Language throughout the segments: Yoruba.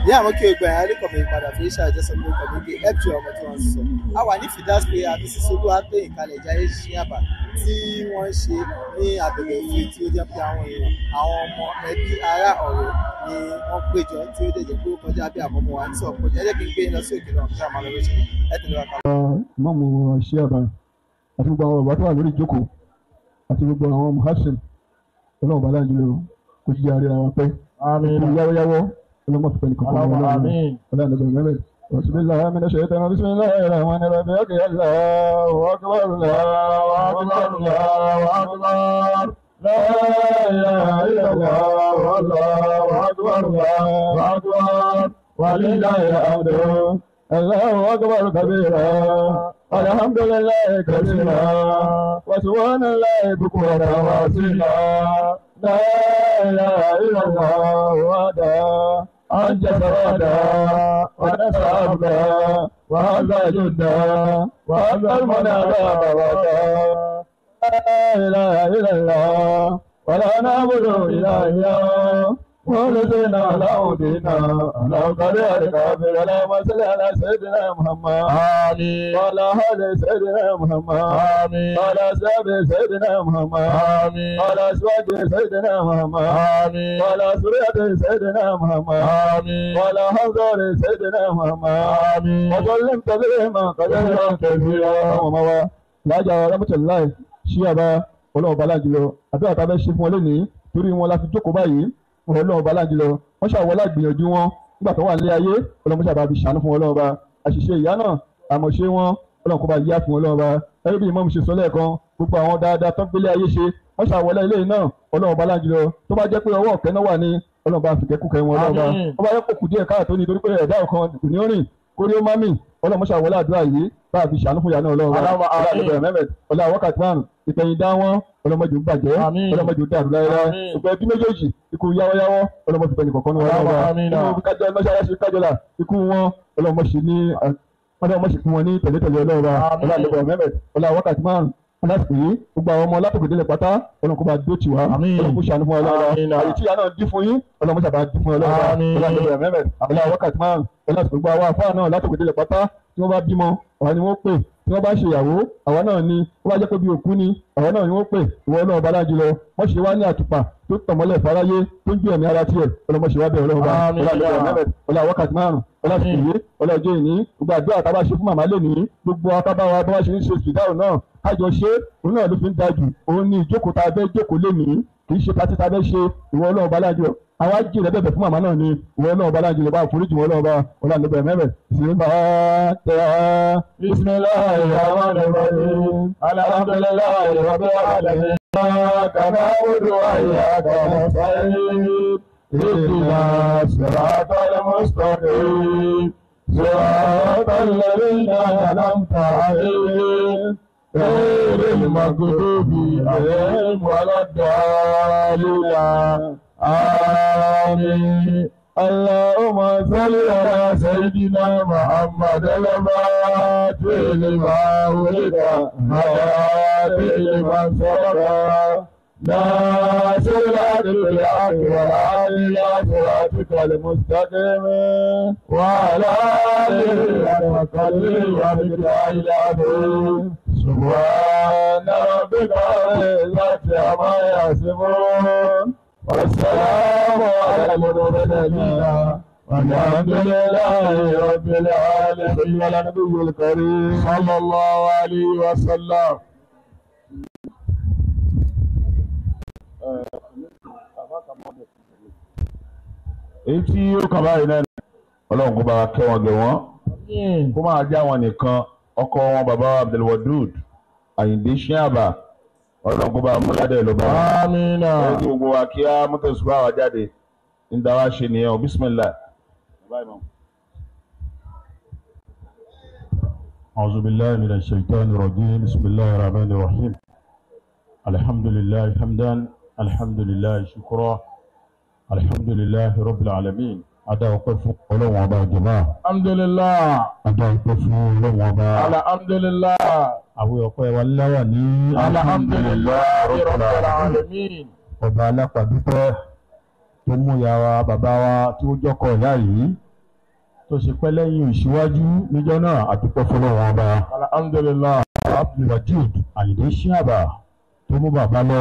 ní àwọn kí o gbà yàrá kọ̀mọ̀ ìpadà fún iṣẹ́ àjọsọ pé kọ̀mọ̀ igi fg ọmọ tí wọ́n ń sọ. a wà ní fidas pé àbísí solú àtẹ̀yìn kalẹ̀ jáde ṣíyàbá tí wọ́n ń ṣe ní àbẹ̀wò òfin tí ó jẹ́ pé àwọn èèyàn àwọn ọmọ ẹbí ará ọ̀rẹ́ ni wọ́n péjọ tí ó dẹ̀jẹ̀ pé ó kọjá bí àmọ́mọ́ wa ní sọ̀rọ̀ pé ẹ jẹ́ kí n gbé yín lọ sí òkè náà kí a máa lọ lóṣù ẹ tẹ̀lé wa kalẹ̀. ìmọ̀mù ṣíàbà àti gbogbo àwọn bàbá tó wà lórí ìjókòó àti gbogbo àwọn muhassin ọlọ́run bàlá ìjùlọ kò jíjẹ àríra wa pẹ́ kò yáwóyáwó ọlọ́mọ fipẹ́ nìkan kan wọn lọ́wọ́ ọlọ́run ọlọ́run mẹ́rẹ̀ بسم الله من الشيطان بسم الله الرحمن الرحيم أوكي الله أكبر الله أكبر الله أكبر لا إله إلا الله الله أكبر الله أكبر ولله الحمد الله أكبر كبيرا الحمد لله كثيرا وسبحان الله بكرة وأصيلا لا إله إلا الله وحده أنجز وعدا ونسى عبدا وهذا جدا وهذا المنى باب ودا لا إله إلا الله ولا نعبد إلا إياه ولدينا له دينا له قرية الكافر اللهم صل على سيدنا محمد آمين وعلى آل سيدنا محمد آمين وعلى أصحاب سيدنا محمد آمين وعلى أزواج سيدنا محمد آمين وعلى سورية سيدنا محمد آمين وعلى حضر سيدنا محمد آمين وسلم تسليما كثيرا كثيرا وموا لا جاء رحمة الله شيئا ọlọ́run bá lájùlọ àdúrà tá a fẹ́ ṣe fún ọ lónìí torí wọn la fi jókòó báyìí ọlọ́run bá lájùlọ wọ́n ṣàwọlá gbìyànjú wọn nígbà tó wà nílé ayé ọlọ́run ṣàbá fi ṣàánú fún ọlọ́run bá àṣìṣe ìyá náà àmọ̀ṣe wọn ọlọ́run kó bá yá fún ọlọ́run bá ẹbí bí ìmọ̀ mi ṣe sọ lẹ́ẹ̀kan gbogbo àwọn dáadáa tó ń gbélé ayé ṣe wọ́n ṣàwọlá ilé náà ọlọ́run bá lájùlọ tó bá jẹ́ pé ọwọ́ ọ̀kẹ́ náà wà ní ọlọ́run bá fìkẹ́kùkẹ́ wọn ọlọ́run bá wọ́n bá yẹ kó kù díẹ̀ káàtó nítorí pé ẹ̀dá ọ̀kan kò ní rìn kórí ó má mì ọlọ́run ṣàwọlá àdúrà yìí bá a fi ṣàánú fún ìyá náà ọlọ́run bá ọlọ́run ọlọ́run wákàtí márùn ìtẹ̀yìndá wọn ọlọmọdé ń bàjẹ́ ọlọmọdé ń dàrú láyé ìgbà ẹbí méjèèjì ikú yáwọ́yáwọ́ ọlọmọdé bẹ̀rẹ̀ kọ̀ọ̀kan ní wọn lọ́wọ́ inú kájọ mọ́ṣáláṣí kájọlá ikú wọn ọlọmọṣì ní ọlọmọṣì fún wọn ní tẹ̀lé-tẹ̀lé ọlọ́wọ́ ọlọ́àlẹ́bọ̀ mẹ́mẹ́ ọlọ́ wákàtí márùn lásìkò yìí gbogbo àwọn ọmọ látòkèdélẹ̀ pátá ọlọ́nkọ́ bá dó tiwa ọlọ́nkọ́ sànú fún ọlọ́wọ́ àyè tí ìyá náà dín fún yín ọlọ́mọṣà bá dín fún ọlọ́wọ́ ọlọ́àlẹ́bọ̀ mẹ́mẹ́ ọlọ́ wákàtí márùn ọlọ́sìkò gbogbo àwọn afáà náà látòkèdélẹ̀ pátá tí wọ́n bá bímọ ọ̀hán ni wọ́n pè tí wọ́n bá ṣe ìyàwó àwa náà ni wọ́n bá jẹ́ pé bí òkú ni àwa náà ni wọ́n pè ìwọ náà bala jùlọ wọ́n ṣe wá ní àtùpà tó tọ̀mọ́lẹ̀ fáráyé tó ń gbé ẹ̀mí ara tiẹ̀ ọlọ́mọṣẹ́ wa bẹ̀ ọlọ́run bá ọlá wákàtí márùn ọlá sùkúrú ọlá ọjọ́ ìní gbogbo àdúrà tá a bá ṣe fún màmá lè ní gbogbo akábáwa bá wá ṣe ń ṣe fìdáhùn náà kájọ ṣe òun náà ló fi ń dájú òun ní ìjókòó tá a fẹ́ jókòó lé ní kì í ṣe pátí tá a fẹ́ ṣe ìwọ ọlọ́run bá lájọ àwa jìnlẹ bẹ̀bẹ̀ fún màmá náà ni ìwọ náà bá lájọ lè bá àforíjì wọn náà bá ọlá níbẹ mẹbẹ sí bá tẹ á. bisimilayi rahman rahim alhamdulilayi rabbil alamin. kàmá wúlò ayé àgbà sáyé. اهدنا الصراط المستقيم صراط الذين أنعمت عليهم غير المغضوب عليهم ولا الضالين آمين اللهم صل على سيدنا محمد الفاتح لما ولد هدى لما سبق ناصر العدل بالحق والعدل الى صراطك المستقيم وعلى اله وصحبه وبالله العظيم سبحان ربك رب العزه عما يصفون والسلام على المرسلين والحمد لله رب العالمين على النبي الكريم صلى الله عليه وسلم èyí tí ó kàn báyìí náà ọlọ́run kó bá wa kẹ́ wọn gẹ̀ wọ́n kó máa jẹ́ àwọn nìkan ọkọ wọn bàbá abdulwadud àyìndé ṣíàbà ọlọ́run kó bá múládé ló bá wọn. Amina. ẹ ti gbogbo wa kí á mọ́tòsùpá wa jáde ń da wá ṣe nìyẹn o bísímìlá. أعوذ بالله من الشيطان الرجيم بسم الله الرحمن الرحيم الحمد لله حمدا الحمد لله شكرا الحمد لله رب العالمين ada ọpẹ́ fún Ọlọ́run ọba jọba alhamdulilah ada ọpẹ́ fún Ọlọ́run ọba alhamdulilah àwọn ọpẹ́ wa láwà ní alhamdulilah rabbil alamin ọba alápàdúpẹ́ tó mú ya wa bàbá wa tí ó jọkọ ìyá yìí tó ṣe pẹ́ lẹ́yìn ìṣíwájú níjọ́ náà àdúpẹ́ fọlọ́wọ́n ọba alhamdulilah abdulwajid ayinde shiaba tó mú bàbá lọ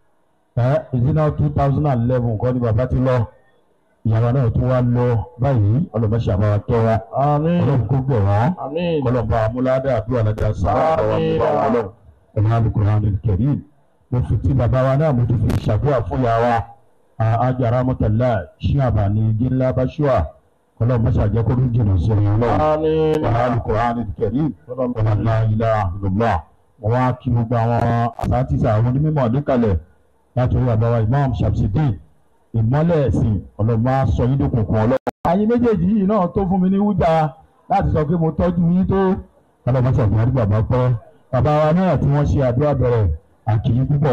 ẹ ìdínà two thousand and eleven kọ́ ni bàbá ti lọ ìyàwó náà tún wá lọ báyìí ọlọ́mọṣẹ́ àbáwá kẹ́ wọn àmín ọlọ́run kó gbẹ̀ wọ́n àmín kọlọ́ba amúládà àdúrà ládà sáà ọ̀wá Àmín. bàbá wọn lọ ọ̀nà alukuraani kẹrin mo fi ti bàbá wa náà mo ti fi ṣàdúrà fún ìyá wa ajara mọ́tàlá ṣíàbà ní jíńlá báṣúà ọlọ́mọṣẹ́ àjẹkọ́rú jìnnà sí ọ̀yàn ọlọ́run àmín ọ̀nà alukuraani kẹrin ọ̀nà láìlá àdùnnà wọn wá kí gbogbo àwọn àsátìsà àwọn onímọ̀ níkàlẹ̀ láti orí àbáwá imam shamsidin ìmọ́lẹ̀ ẹ̀sìn ọlọ́mọ sọ yín dókùnkùn ọlọ́run. ayé méjèèjì yìí náà tó fún mi ní wújà láti sọ pé mo tọ́jú yín tó ọlọ́mọ sọ fún àdúgbò àbá pẹ́ bàbá wa náà tí wọ́n ṣe àdúrà bẹ̀rẹ̀ àkìyí púpọ̀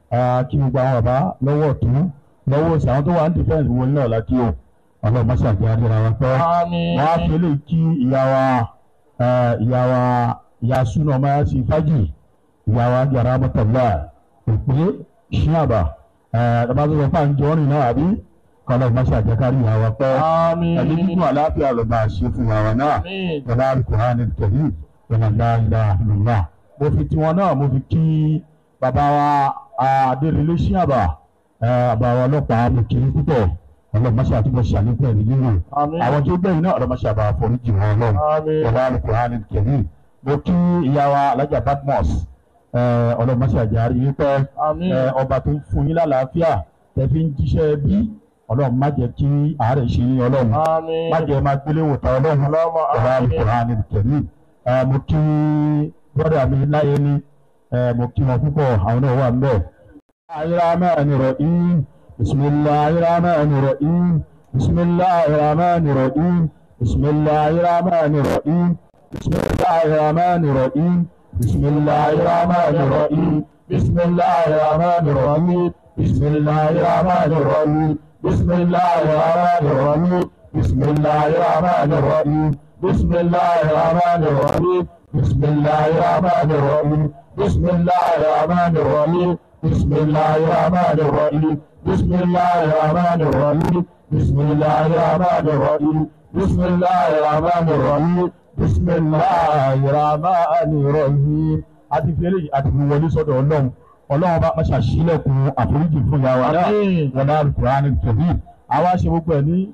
kí gbogbo àwọn bàbá lọ́wọ́ ọ̀tún lọ́wọ́ òsì àwọn tó wà ní defence wọn náà lákì o ọlọ́mọ sàgbé àdúrà wọn pẹ́ àmín wọ́n á fi lè kí ìyá wa eh, ìyá wa ìyá súnà ọmọ yá sí fájì ìyá wa yàrá mọ́tàlá òpè ṣíàbà ẹ̀ẹ́dàbà tó sọ fún àǹjọ́ rìn náà àbí kọ́lọ́ ìmọ̀ṣẹ́ àjẹkárí ìyá wa pẹ́ àmín ẹni nínú àlàáfíà ló bá a ṣe fún ìyá wa náà àmín yàrá alukóhánì tẹ̀lé yàrá láìlá lọ́nà mo fi tiwọn náà mo fi kí bàbá wa adérelé ṣíàbà bàbá wa ọlọ́pàá mo kì í púpọ̀ ọlọ́mọṣẹ́ àtúbọ̀ ṣàlékún ẹ̀mí nínú àmín àwọn tó gbẹ̀yìn náà ọlọ́mọṣẹ́ àbá àforíjì wọn náà àmín ọba alukurani kẹrin mo kí ìyá wa alájà badmus ọlọmọṣẹ àjàrí wípé àmín ẹ, ọba tó ń fún yín lálàáfíà tẹ fi ń jíṣẹ́ bí ọlọ́run má jẹ́ kí àárẹ̀ ṣe yín ọlọ́run àmín má jẹ́ máa gbélé wòtá ọlọ́run Allahumma ọba àmín alukurani kẹrin mo kí bọ́dà mi láyé ní ẹ, mo kí wọn púpọ̀ àwọn náà wà ń bẹ̀. ayélujára rẹ̀ in bisimilahi rahman rahim bisimilahi rahman rahim bisimilahi rahman rahim. بسم الله الرحمن الرحيم بسم الله الرحمن الرحيم بسم الله الرحمن الرحيم بسم الله الرحمن الرحيم بسم الله الرحمن الرحيم بسم الله الرحمن الرحيم بسم الله الرحمن الرحيم بسم الله الرحمن الرحيم بسم الله الرحمن الرحيم بسم الله الرحمن الرحيم بسم الله الرحمن الرحيم بسم الله الرحمن الرحيم بسم الله الرحمن الرحيم bisimilahi rahmani rahim àti fèrè àti wọlé sọ́dọ̀ Ọlọ́run Ọlọ́run bá máa ṣàṣìlẹ̀kùn àforíjì fún ya wa náà àmín wọn náà kúránì tòbí àwa ṣe gbogbo ẹ̀ ní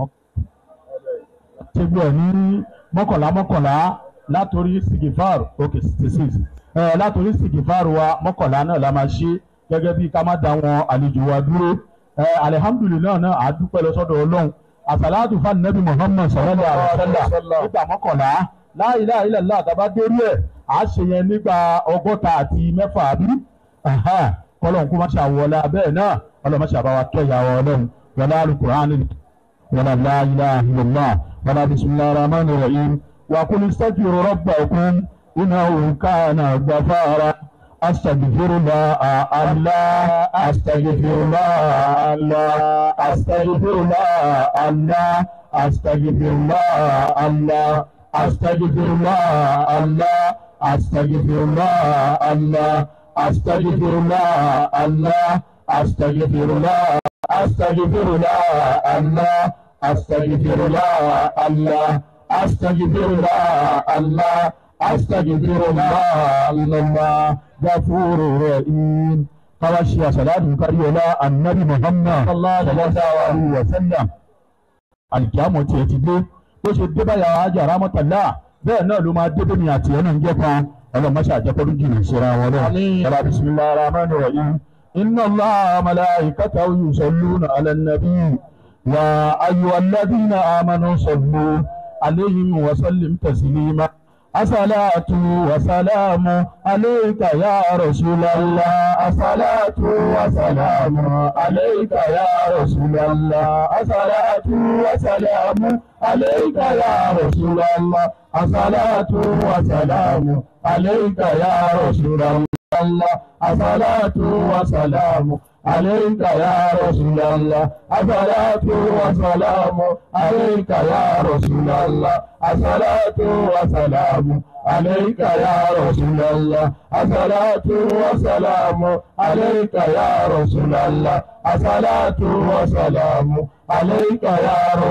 ṣe gbogbo ẹ̀ ní mọ́kànlá mọ́kànlá látòrí sigifar ok sixty six ẹ látòrí sigifar wa mọ́kànlá náà la máa ṣe gẹ́gẹ́ bí ká má da wọn àlejò wa dúró ẹ alihamudulilayi náà a dúpẹ́ lọ sọ́dọ̀ Ọlọ́run àsàlátù fún anabi muhammad sallallahu alaihi wa sallam nígbà mọ́kànlá la ilaha illallah àtàbá dórí ẹ̀ à á ṣe yẹn nígbà ọgọ́ta àti mẹ́fà àbí kọ́lọ́n kó má ṣe àwọlá bẹ́ẹ̀ náà ọlọ́run má ṣe àbáwá kẹ́yà wa ọlọ́run wọlá alukur'ani wọlá la ilaha illallah wọlá bisimilahi rahman rahim wa qul istaghfiru rabbakum innahu kana ghafara. أستغفر الله الله أستغفر الله الله أستغفر الله الله أستغفر الله الله أستغفر الله الله أستغفر الله الله أستغفر الله الله أستغفر الله أستغفر الله الله أستغفر الله الله أستغفر الله الله أستغفر الله الله غفور رحيم قواشي صلاة كريولا النبي محمد صلى الله عليه وسلم àlìkíámọ̀ tiẹ̀ ti dé bó ṣe dé báyà ajá rámọ́tàlá bẹ́ẹ̀ náà ló máa dé bẹ́ẹ̀ ni àti ẹ̀ náà ń jẹ́ kan ọlọ́mọṣẹ́ àjẹpọ́lú jìnnà síra wọn náà. yàrá bisimilahi rahman rahim inna allah malaikatahu yusalluna ala nabi wa ayyuhalladhina amanu sallu alayhim wa sallim taslima. الصلاة وسلام عليك يا رسول الله الصلاة وسلام عليك يا رسول الله الصلاة وسلام عليك يا رسول الله الصلاة وسلام عليك يا رسول الله الصلاة وسلام عليك يا رسول الله الصلاة وسلام عليك يا رسول الله الصلاة وسلام عليك يا رسول الله الصلاة وسلام عليك يا رسول الله الصلاة وسلام عليك يا رسول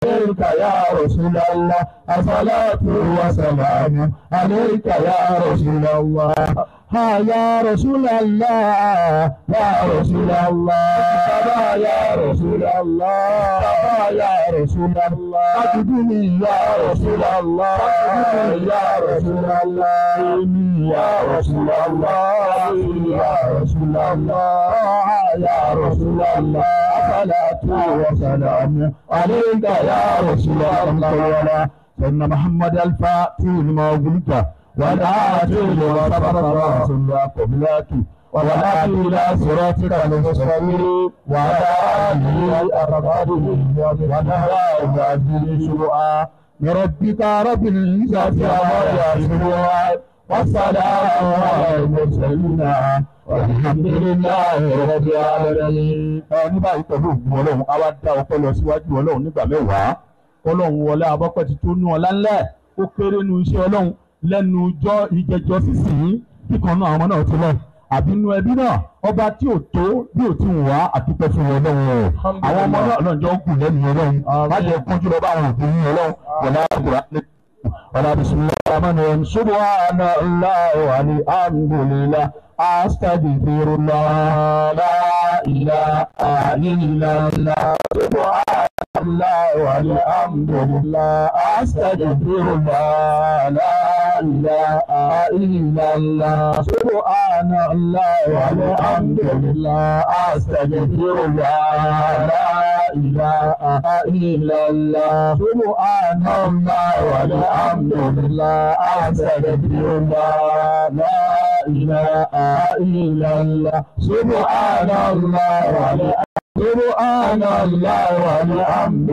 عليك يا رسول الله الصلاة والسلام عليك يا رسول الله ها يا رسول الله يا رسول الله يا رسول الله يا رسول الله أجدني يا رسول الله يا رسول الله يا رسول الله يا رسول الله يا رسول الله صلاة وسلام عليك يا رسول الله سيدنا محمد الفاتح لما قلت ولا تجد وصبر رسول قبلك ولا إلى صراطك المستقيم وعلى آله أقداره ونهى عبده شرعا لربك رب العزة عما يصفون والسلام على المرسلين والحمد لله رب العالمين. ní báyìí pẹ̀lú ògùn ọlọ́run a wá dá ọpẹ́ lọ síwájú ọlọ́run nígbà mẹ́wàá ọlọ́run wọlé abọ́pẹ́ ti tó nú ọlá ńlẹ̀ ó kéré nu iṣẹ́ ọlọ́run lẹ́nu ijọ́ ìjẹjọ́ sísìn kíkan náà àwọn náà ti lọ àbínú ẹbí náà ọba tí ò tó bí ò ti ń wá àdúpẹ́ fún ọlọ́run o àwọn ọmọ náà ọlọ́run jọ ń kù lẹ́nu ọlọ́run má jẹ́ kúnjú lọ bá àwọn òbí yín ọlọ́run wọlé àkùrá wọlé bisimilahi rahman rahim subhana allah wa alhamdulillah astaghfirullah la ilaha illallah subhana allah wa alhamdulillah astaghfirullah la ilaha illallah subhana allah wa alhamdulillah astaghfirullah la ilaha illallah subhana allah wa alhamdulillah astaghfirullah la ilaha illallah subhana allah wa سبحان الله والحمد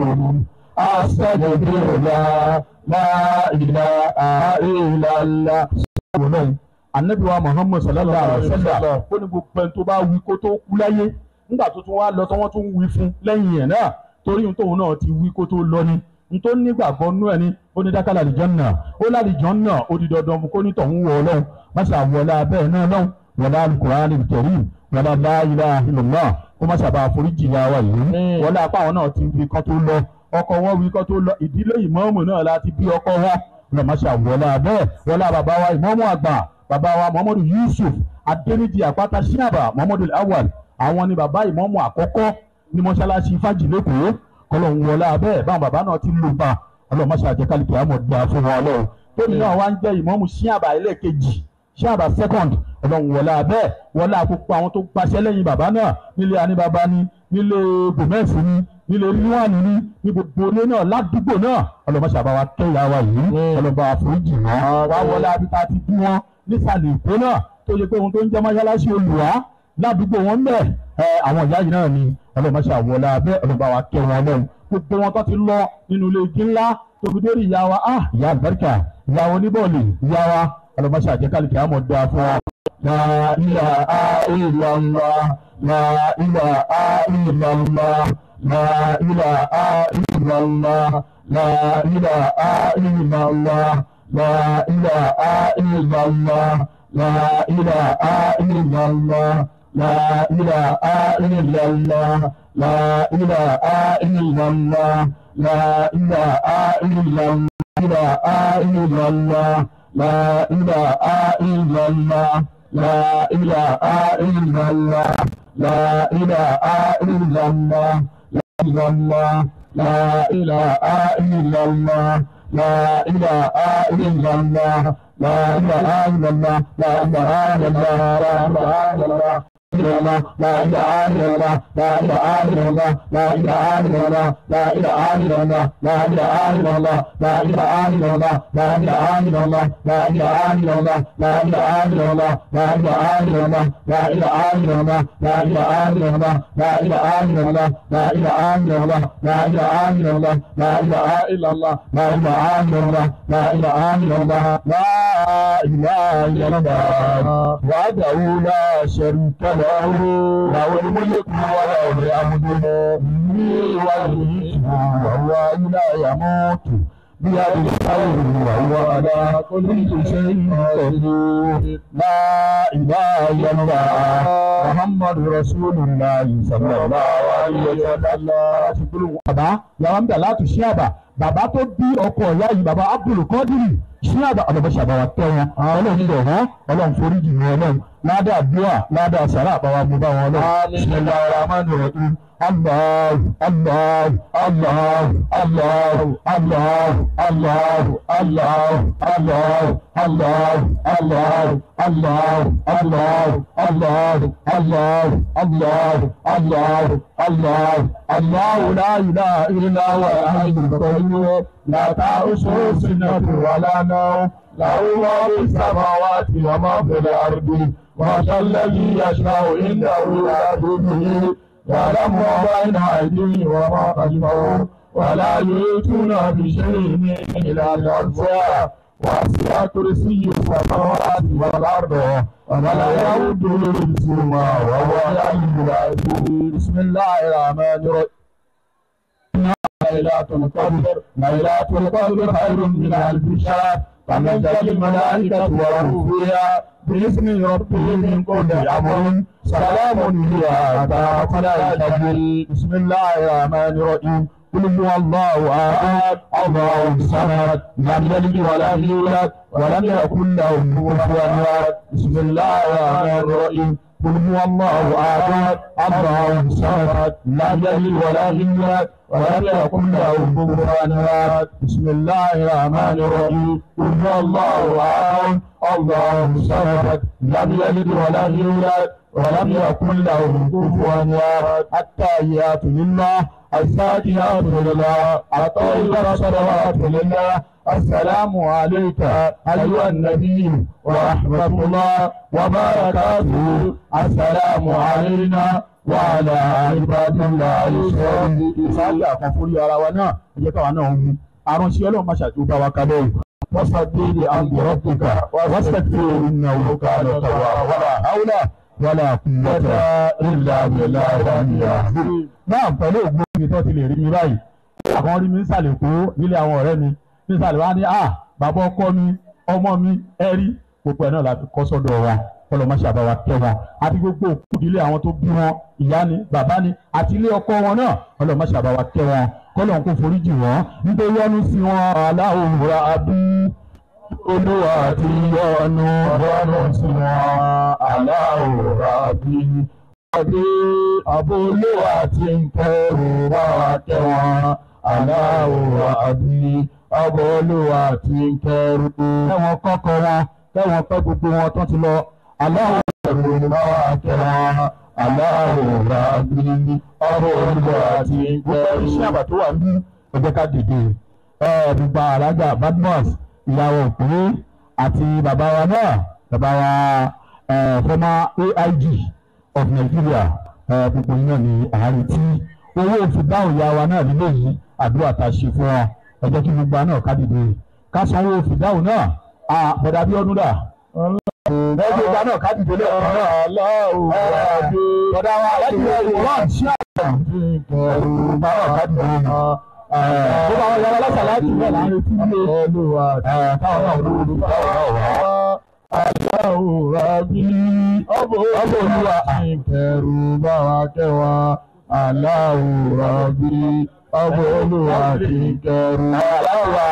أستغفر الله لا إله إلا الله ọlọ́run anabi wa muhammad sallallahu alaihi wa sallam ó ní gbogbo ẹni tó bá wí kó tó kú láyé nígbà tó tún wá lọ tí wọ́n tún wí fún lẹ́yìn ẹ̀ náà torí ohun tóun náà ti wí kó tó lọ ni n tó nígbàgbọ́ nú ẹni ó ní dákàlà àlìjọ́nà ó lálìjọ́nà ó di dandan fún kó ní tọ̀hún wọ ọlọ́run má ṣe àwọlá abẹ́ náà lọ́hùn wọlá alukur'an karim wọlá la ilaha illallah kó má ṣàbà àforíjì ya wa yìí wọlé apá àwọn náà ti wí kán tó lọ ọkọ wọn wí kán tó lọ ìdílé ìmọ̀ọ́mù náà láti bí ọkọ wa lọ má ṣàwọlá abẹ́ wọlé bàbá wa ìmọ̀ọ́mù àgbà bàbá wa muhammadu yusuf adéníjì àpáta ṣíàbà muhammadu awal àwọn ni bàbá ìmọ̀ọ́mù àkọ́kọ́ ní mọ́ṣáláṣí fájì lẹ́kọ̀ọ́ kọlọ́hún wọlé abẹ́ báwọn bàbá náà ti lù bá ọlọ́mọṣẹ́ àjẹkálìkì àmọ̀ gbà fún wọn ọlọ́run tóbi náà wá ń jẹ́ ìmọ̀ọ́mù ṣíàbà ẹlẹ́ẹ̀kejì ṣáàbà second ọlọ́run wọlé abẹ́ wọlé àkókò àwọn tó gbaṣẹ́ lẹ́yìn bàbá náà nílé aníbàbá ni nílé gomez ni nílé ríwáàní ni ní gbogbo ilé náà ládùúgbò náà ọlọ́mọṣẹ́ àbáwá kẹ́yà wa yìí ọlọ́ba àforíjì wọn wá wọlé abíta ti bí wọn nísàlẹ̀ èkó náà tó yẹ pé ohun tó ń jẹ́ mọ́ṣáláṣí olùwà ládùúgbò wọn bẹ̀ ẹ àwọn ìyá yìí náà ni ọlọ́mọṣẹ́ àwọlé abẹ́ ọlọ́ba wa kẹ́ wọn lọ́hùn gbogbo wọn tó ti lọ nínú ilé igi ńlá tóbi dórí ìyá wa ah ìyá àlùbáríkà ìyá wa oníbọ̀ọ̀lì ìyá wa ọlọmọṣẹ àjẹkálìkì àmọ dáa fún wa. La ilaha illallah la ilaha illallah la ilaha illallah la ilaha illallah la ilaha illallah la ilaha illallah la ilaha illallah la ilaha illallah la ilaha illallah la ilaha illallah la ilaha illallah la ilaha illallah la ilaha illallah la ilaha illallah la ilaha illallah la ilaha illallah la ilaha illallah لا إله إلا الله لا إله إلا الله لا إله إلا الله لا إله إلا الله لا إله إلا الله لا إله إلا الله لا إله إلا الله لا إله إلا الله لا إله إلا الله لا إله إلا الله لا إله إلا الله لا إله إلا الله لا إله إلا الله لا إله إلا الله لا إله إلا الله لا إله إلا الله لا إله إلا الله لا إله إلا الله لا إله إلا الله وحده لا شريك له له الملك وله الحمد والملك وهو لا يموت بيد الخير وهو على كل شيء قدير لا إله إلا الله محمد رسول الله صلى الله عليه وسلم. bàbá yàrá ń bẹ̀ láti ṣí àbà bàbá tó bí ọkọ ìyá yìí bàbá Abdul Qadir ṣí àbà ọlọ́mọṣẹ́ àbáwá tẹ́ wọn ọlọ́run ń bẹ̀ wọ́n ọlọ́run foríjì wọn ọlọ́run ládàá bíà ládàá sàrà àbáwá mú bá wọn ọlọ́run bismillahir rahmanir rahim Allah Allah Allah Allah Allah Allah Allah Allah Allah Allah Allah Allah Allah Allah Allah Allah Allah الله لا إله إلا هو الحي القيوم لا تأخذه سنة ولا نوم له ما في السماوات وما في الأرض وهذا الذي يشفع عنده لا بإذنه يعلم ما بين أيديهم وما خلفهم ولا يؤتون بشيء من إلا الأرزاق وسع كرسي السماوات والأرض ولا يؤود حفظهما وهو العلي العظيم بسم الله الرحمن الرحيم ليلة القدر ليلة القدر خير من ألف شهر تنزل الملائكة والروح فيها بإذن ربهم من كل أمر سلام هي حتى طلع الفجر بسم الله الرحمن الرحيم قل هو الله احد الله الصمد لم يلد ولم يولد ولم يكن له كفوا احد بسم الله الرحمن الرحيم قل هو الله احد الله الصمد لم يلد ولم يولد ولم يكن له كفوا احد بسم الله الرحمن الرحيم قل هو الله احد الله الصمد لم يلد ولم يولد ولم يكن له كفوا احد التحيات لله الزاكيات لله الطيبات صلوات لله السلام عليك أيها النبي ورحمة الله وبركاته السلام علينا وعلى عباد الله الصالحين sáyé àkànfórí ara wa náà ẹ jẹ́ káwa náà ń mú aránṣẹ́ ọlọ́run má ṣàtúntò bá wa kábẹ́ yìí wọ́n sọ déédéé àǹbì rọ́pìkà wọ́n sẹ́kì ìnà òkà lọ́tọ̀wà wàlà haúlà wàlà kùnwọ́tà ìlà ìlà ìlà náà pẹ̀lú ògbó mi tó ti lè rí mi báyìí àwọn rí mi ń sàlẹ̀ kó nílé àwọn ọ̀rẹ́ mi ní sàlẹ̀ wá ní à bàbá ọkọ mi ọmọ mi ẹ̀rí gbogbo ẹ̀ náà la fi kọ́ sọ́dọ̀ wa kọlọmọṣẹ́ àbáwá tẹ́ wọn àti gbogbo òkú ìdílé àwọn tó bí wọn ìyá ni bàbá ni àti ilé ọkọ wọn náà kọlọmọṣẹ́ àbáwá tẹ́ wọn kọlọ̀n kò foríjì wọn nítorí yọ́nú sí wọn aláwòrán abú olúwa àti yọ́nú yọ́nú sí wọn aláwòrán abú ọdẹ àbólúwà tí ń kẹrù bá wa tẹ wọn aláwòrán àbí àbólúwà tí ń kẹrù. kẹwọn kọkọ wọn kẹwọn pẹ gbogbo wọn tó ti lọ aláwòrán bá wa tẹ wọn aláwòrán àbí àbólúwà tí ń kẹrù. iṣẹ́ àbà tó wà ní ẹgbẹ́ ká dìde gbogbo alága badmus ìyàwó òpin àti bàbá wa náà bàbá wa former AIG of Nigeria gbogbo iná ní àárín tí owó oṣù dáhùn ya wa náà nílé yìí àdúrà tá a ṣe fún wọn ẹ jẹ́ kí gbogbo náà ká dìde ká san owó oṣù dáhùn náà bọ̀dà bí ọdún dà. lẹ́yìn ìgbà náà ká dìde lẹ́ẹ̀kan náà. bọ̀dà wa láti wọ́n ṣí àgbà. bọ̀dà wa ká dìde náà. bó bá wọn yára lọ́sàlátì náà láàrin tí ilé. káwọn náà olówó ló bá wọn wá aláwọ̀ rábí ọbọ̀ olúwa ìkẹrù bá wa kẹwa aláwọ̀ rábí ọbọ̀ olúwa ìkẹrù aláwọ̀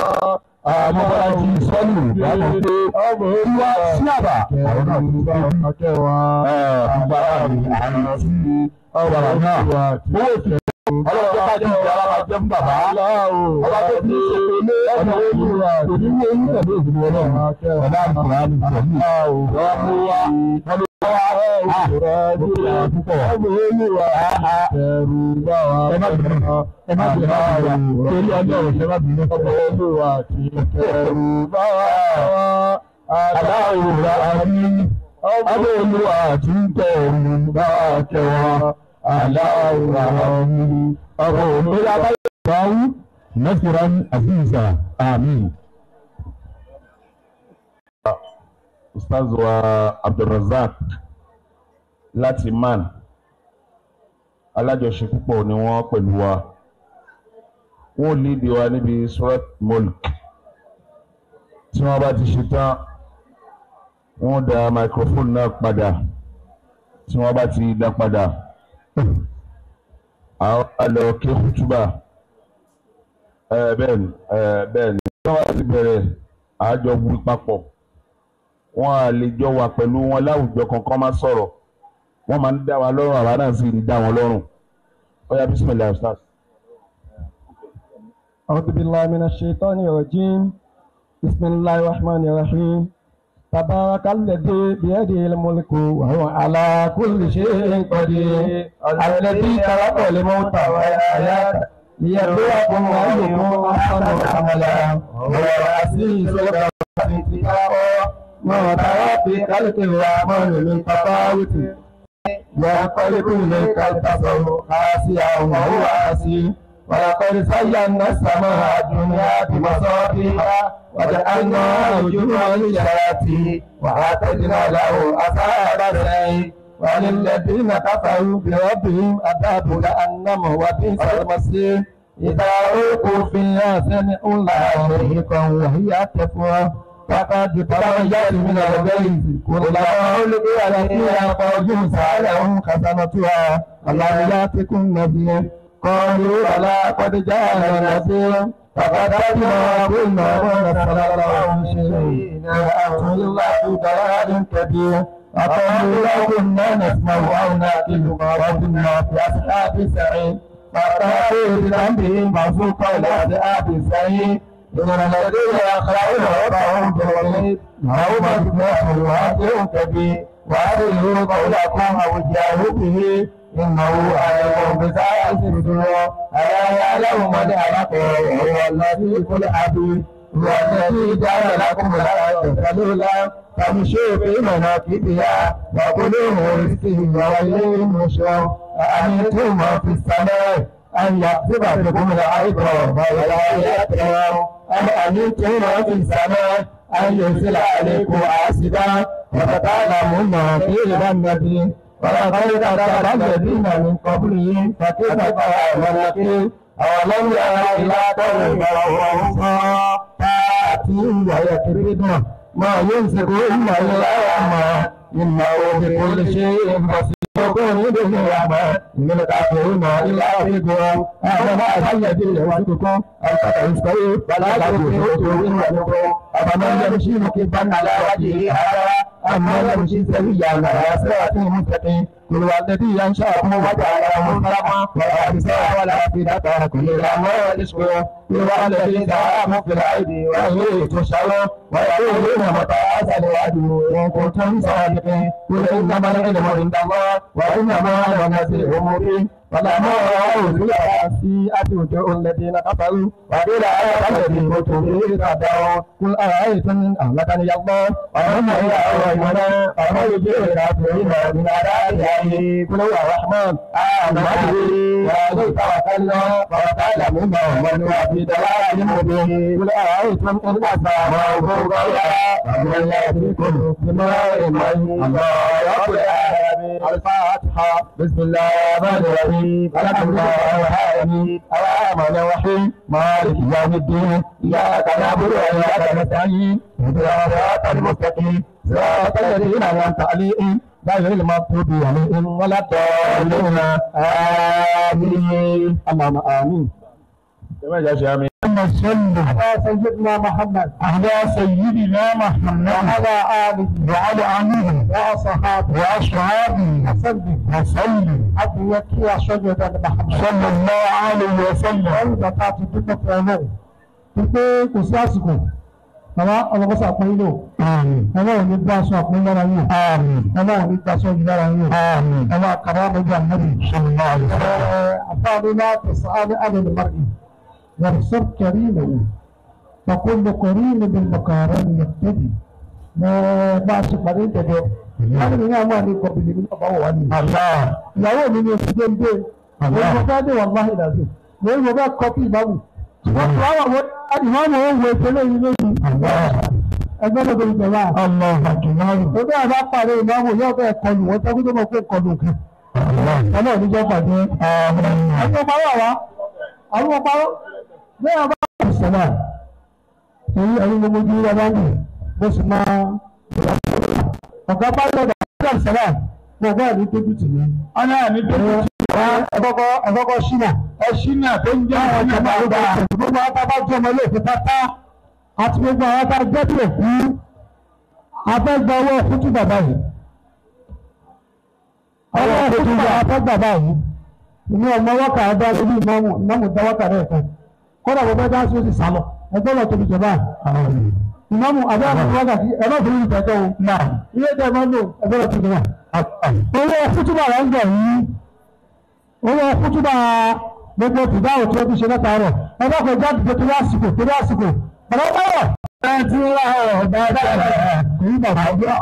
àmọ́bọ́lájí sọ́nù bákan pé ọbọ̀ olúwa sí àbà àwọn náà tó bá wa kẹwa àgbàrá mi àrùn sí ọbọ̀ náà owó ìfẹ́ ọlọ́jọ́ bá jẹ́ ìjọba bá jẹ́ fún bàbá ọba tó ti ṣe ilé ọ̀nà olúwa òní ní oyún pẹ̀lú ìdílé ọlọ́run ọ̀dà àbùkùnrin àmì pẹ̀lú ọmọ wa ọmọ wa òkúra púpọ̀ ọmọ olúwa ẹ̀rù bá wa ẹ má bínú ẹ má bínú torí ọlọ́run ẹ má bínú ọmọ olúwa ti ẹ̀rù bá wa aláwòrán àmì ọmọ olúwa ti ń tẹ̀rù bá wa kẹwàá aláwòrán ọ̀rọ̀ òmìnira báyìí báwú nasiran aziza amin. ustaz wa abdulrasaq láti man alájọṣe púpọ̀ ni wọ́n pẹ̀lú wa wọ́n lídìí wa níbi surat mulk tí wọ́n bá ti ṣe tán wọ́n da microphone náà padà tí wọ́n bá ti dá padà àwọn àlọ́ ké kútúbà bẹ́ẹ̀ ni bẹ́ẹ̀ ni tí wọ́n bá ti bẹ̀rẹ̀ àjọ wí papọ̀ wọ́n á lè jọ wà pẹ̀lú wọn láwùjọ kankan máa sọ̀rọ̀ wọ́n máa ń dá wa lọ́rùn àwa náà sì ń dá wọn lọ́rùn ó yá bismillah ustaz. أعوذ بالله من الشيطان الرجيم بسم الله الرحمن الرحيم تبارك الذي بيده الملك وهو على كل شيء قدير الذي خلق الموت والحياة ليبلوكم أيكم أحسن عملا وهو العزيز الغفور ما ترى في خلق الرحمن من تفاوت ينقلب إليك البصر خاسئا وهو حسير ولقد زينا السماء الدنيا بمصابيح وجعلنا رجوما للشياطين وأعتدنا له أصحاب السعير وللذين كفروا بربهم عذاب جهنم وبئس المصير إذا ألقوا فيها سمعوا لها شهيقا وهي تفوح فقد تبين من الغيظ كلما ألقي فيها فوج سألهم خزنتها ألم يأتكم نذير قالوا بلى قد جاءنا نذير فكذبنا قلنا ما نزل الله من شيء وأنتم إلا في ضلال كبير فقالوا لو كنا نسمع أو نأكل ما كنا في أصحاب السعير فأتوا بذنبهم فسوقوا إلى أصحاب السعير إن الذين يخلعون ربهم بالغيب لهم مغفرة وأجر كبير وأدلوا قولكم أو جاهوا به إنه عليم بذات الصدور ألا يعلم من خلق وهو اللطيف الخبير هو الذي جعل لكم الأرض ذلولا فامشوا في مناكبها وكلوا من رزقه وإليه النشور أأمنتم من في السماء أن يقذف بكم الأرض ولا يأتيهم أم أمنتم من في السماء أن يرسل عليكم حاسبا وتتعلمون كيف النبي ولقد كذب الذين من قبلهم فكيف كان نكير أولم يروا إلى قوم فرعون تأتيهم ويكبدون ما يمسكون إلا ما إنه بكل شيء بصير يكون بالنعمة من الكافرين إلا في قوم هذا ما الذي يوعدكم أن تستوي ولا تكونوا ونكم أفمن يمشي مكبا على وجهه هذا أما يمشي سويا على صراط مستقيم كل والذي ينشأكم وجعله خلقا والأبصار والأفئدة كل ما يشكر كل والذي دعاكم في الأيدي وإليه تشعرون ويقولون متى أزل الوعد إن كنتم صادقين قل إنما العلم عند الله وإنما أنا نذير مبين فلما رأوا سيئة وجوه الذين كفروا وقيل آية الذي كنتم به تدعون قل أرأيتم إن أهلكني الله ومن إله غيرنا فمن يجيب الكافرين من عذاب أليم قل هو الرحمن آمنا به وعليه توكلنا وتعلمون من هو في ضلال مبين قل أرأيتم إن أصابه غيرا فمن يأتيكم بماء مهين الله رب العالمين الفاتحة بسم الله الرحمن الرحيم الحمد لله العالمين الرحمن الرحيم مالك يوم الدين إياك نعبد وإياك نستعين اهدنا الصراط المستقيم صراط الذين أنعمت عليهم غير المغضوب عليهم ولا الضالين آمين اللهم آمين jẹ́mọ̀ ìjà ṣe àmì. اللهم صل على سيدنا محمد على سيدنا محمد وعلى آله وعلى آله وأصحابه وأصحابه وسلم وسلم أبيك يا سيدنا محمد صلى الله عليه وسلم وإذا كانت الدنيا في عمره wípé kò sí àsìkò bàbá ọlọ́kọ́sọ àpọ́n lò ọmọ ò ní gbà sọ àpọ́n lára yìí ọmọ ò ní gbà sọ yìí lára yìí ọmọ àkàrà ọmọdé àmọ́bì àfáàní náà tẹ̀sán á ní àlẹ́ lùmọ́rì يرسل كريمه فكل كريم بالمقارن يقتدي ما ما سبحانه تدو láti ní àwọn àmì ìkọ̀bìlì ní ọba wà ní. ìyàwó mi ni oṣù tó ń dé. mo bá dé wà láì dàbí. mo ń bá kọ́pì ìmáàmù. wọ́n ti wá wà wọ́n ìmáàmù ó wo ìpínlẹ̀ yìí lójú. ẹgbẹ́ náà tó ń jọba. ó bẹ́ẹ̀ bá parí ìmáàmù yóò bẹ́ẹ̀ kọlù wọ́n tẹ́kú tó mọ̀ pé kọlù kan. ọlọ́run níjọ́ pàdé. àwọn ọmọ wa àwọn ọmọ bí wọn bá wà sọlá èyí ẹni gbogbo ojú wa bá ń bì mo sì máa ọ̀gá bá lọ́dọ̀ ọ̀gá sọlá mo bá ní tóbi tì mí. ọ̀nà ní tó Ẹ- ẹ- ẹ̀kọ́kọ́ ẹ̀kọ́kọ́ ṣínà ẹṣin náà tó ń jẹ́ àwọn ọ̀nà ọ̀jọ̀gbọ́n bàbá àgbà gbogbo àwọn tábà jẹ́ ọmọ ilé-ìfẹ́ pátá àti gbogbo àwọn tá a jẹ́ bí òkú afẹ́gbà owó fútú bàbá yìí ọwọ́ fútú bàbá afẹ́gbà báyìí ìní ọmọ wọ́kà ẹ̀dá lórí ìmọ̀mù ìmọ̀mù dá wọ́kà rẹ̀ kan kọ́dà bọ́ bẹ́ẹ̀ dáhùn sí ó sì sálọ ẹgbẹ́ lọ tóbi jọba ìmọ̀mù abẹ́ àti wọ́kà sí ẹ̀rọ òfin ìtẹ́jọ́ o náà ilé ìtẹ́ ẹ̀mọ́ lò ẹgbẹ́ lọ tóbi náà owó fútú bàbá ń gbà yìí owó fútú bàbá gbogbo tìdáwò tí wọ́n ti ṣe lẹ́ta rẹ̀ ẹgbẹ́ kò jáde tó torí àsìkò torí àsìkò bàbá báyọ̀ ẹ̀ ti rà ọ̀ dáadáa kò ní bàbá ọjọ́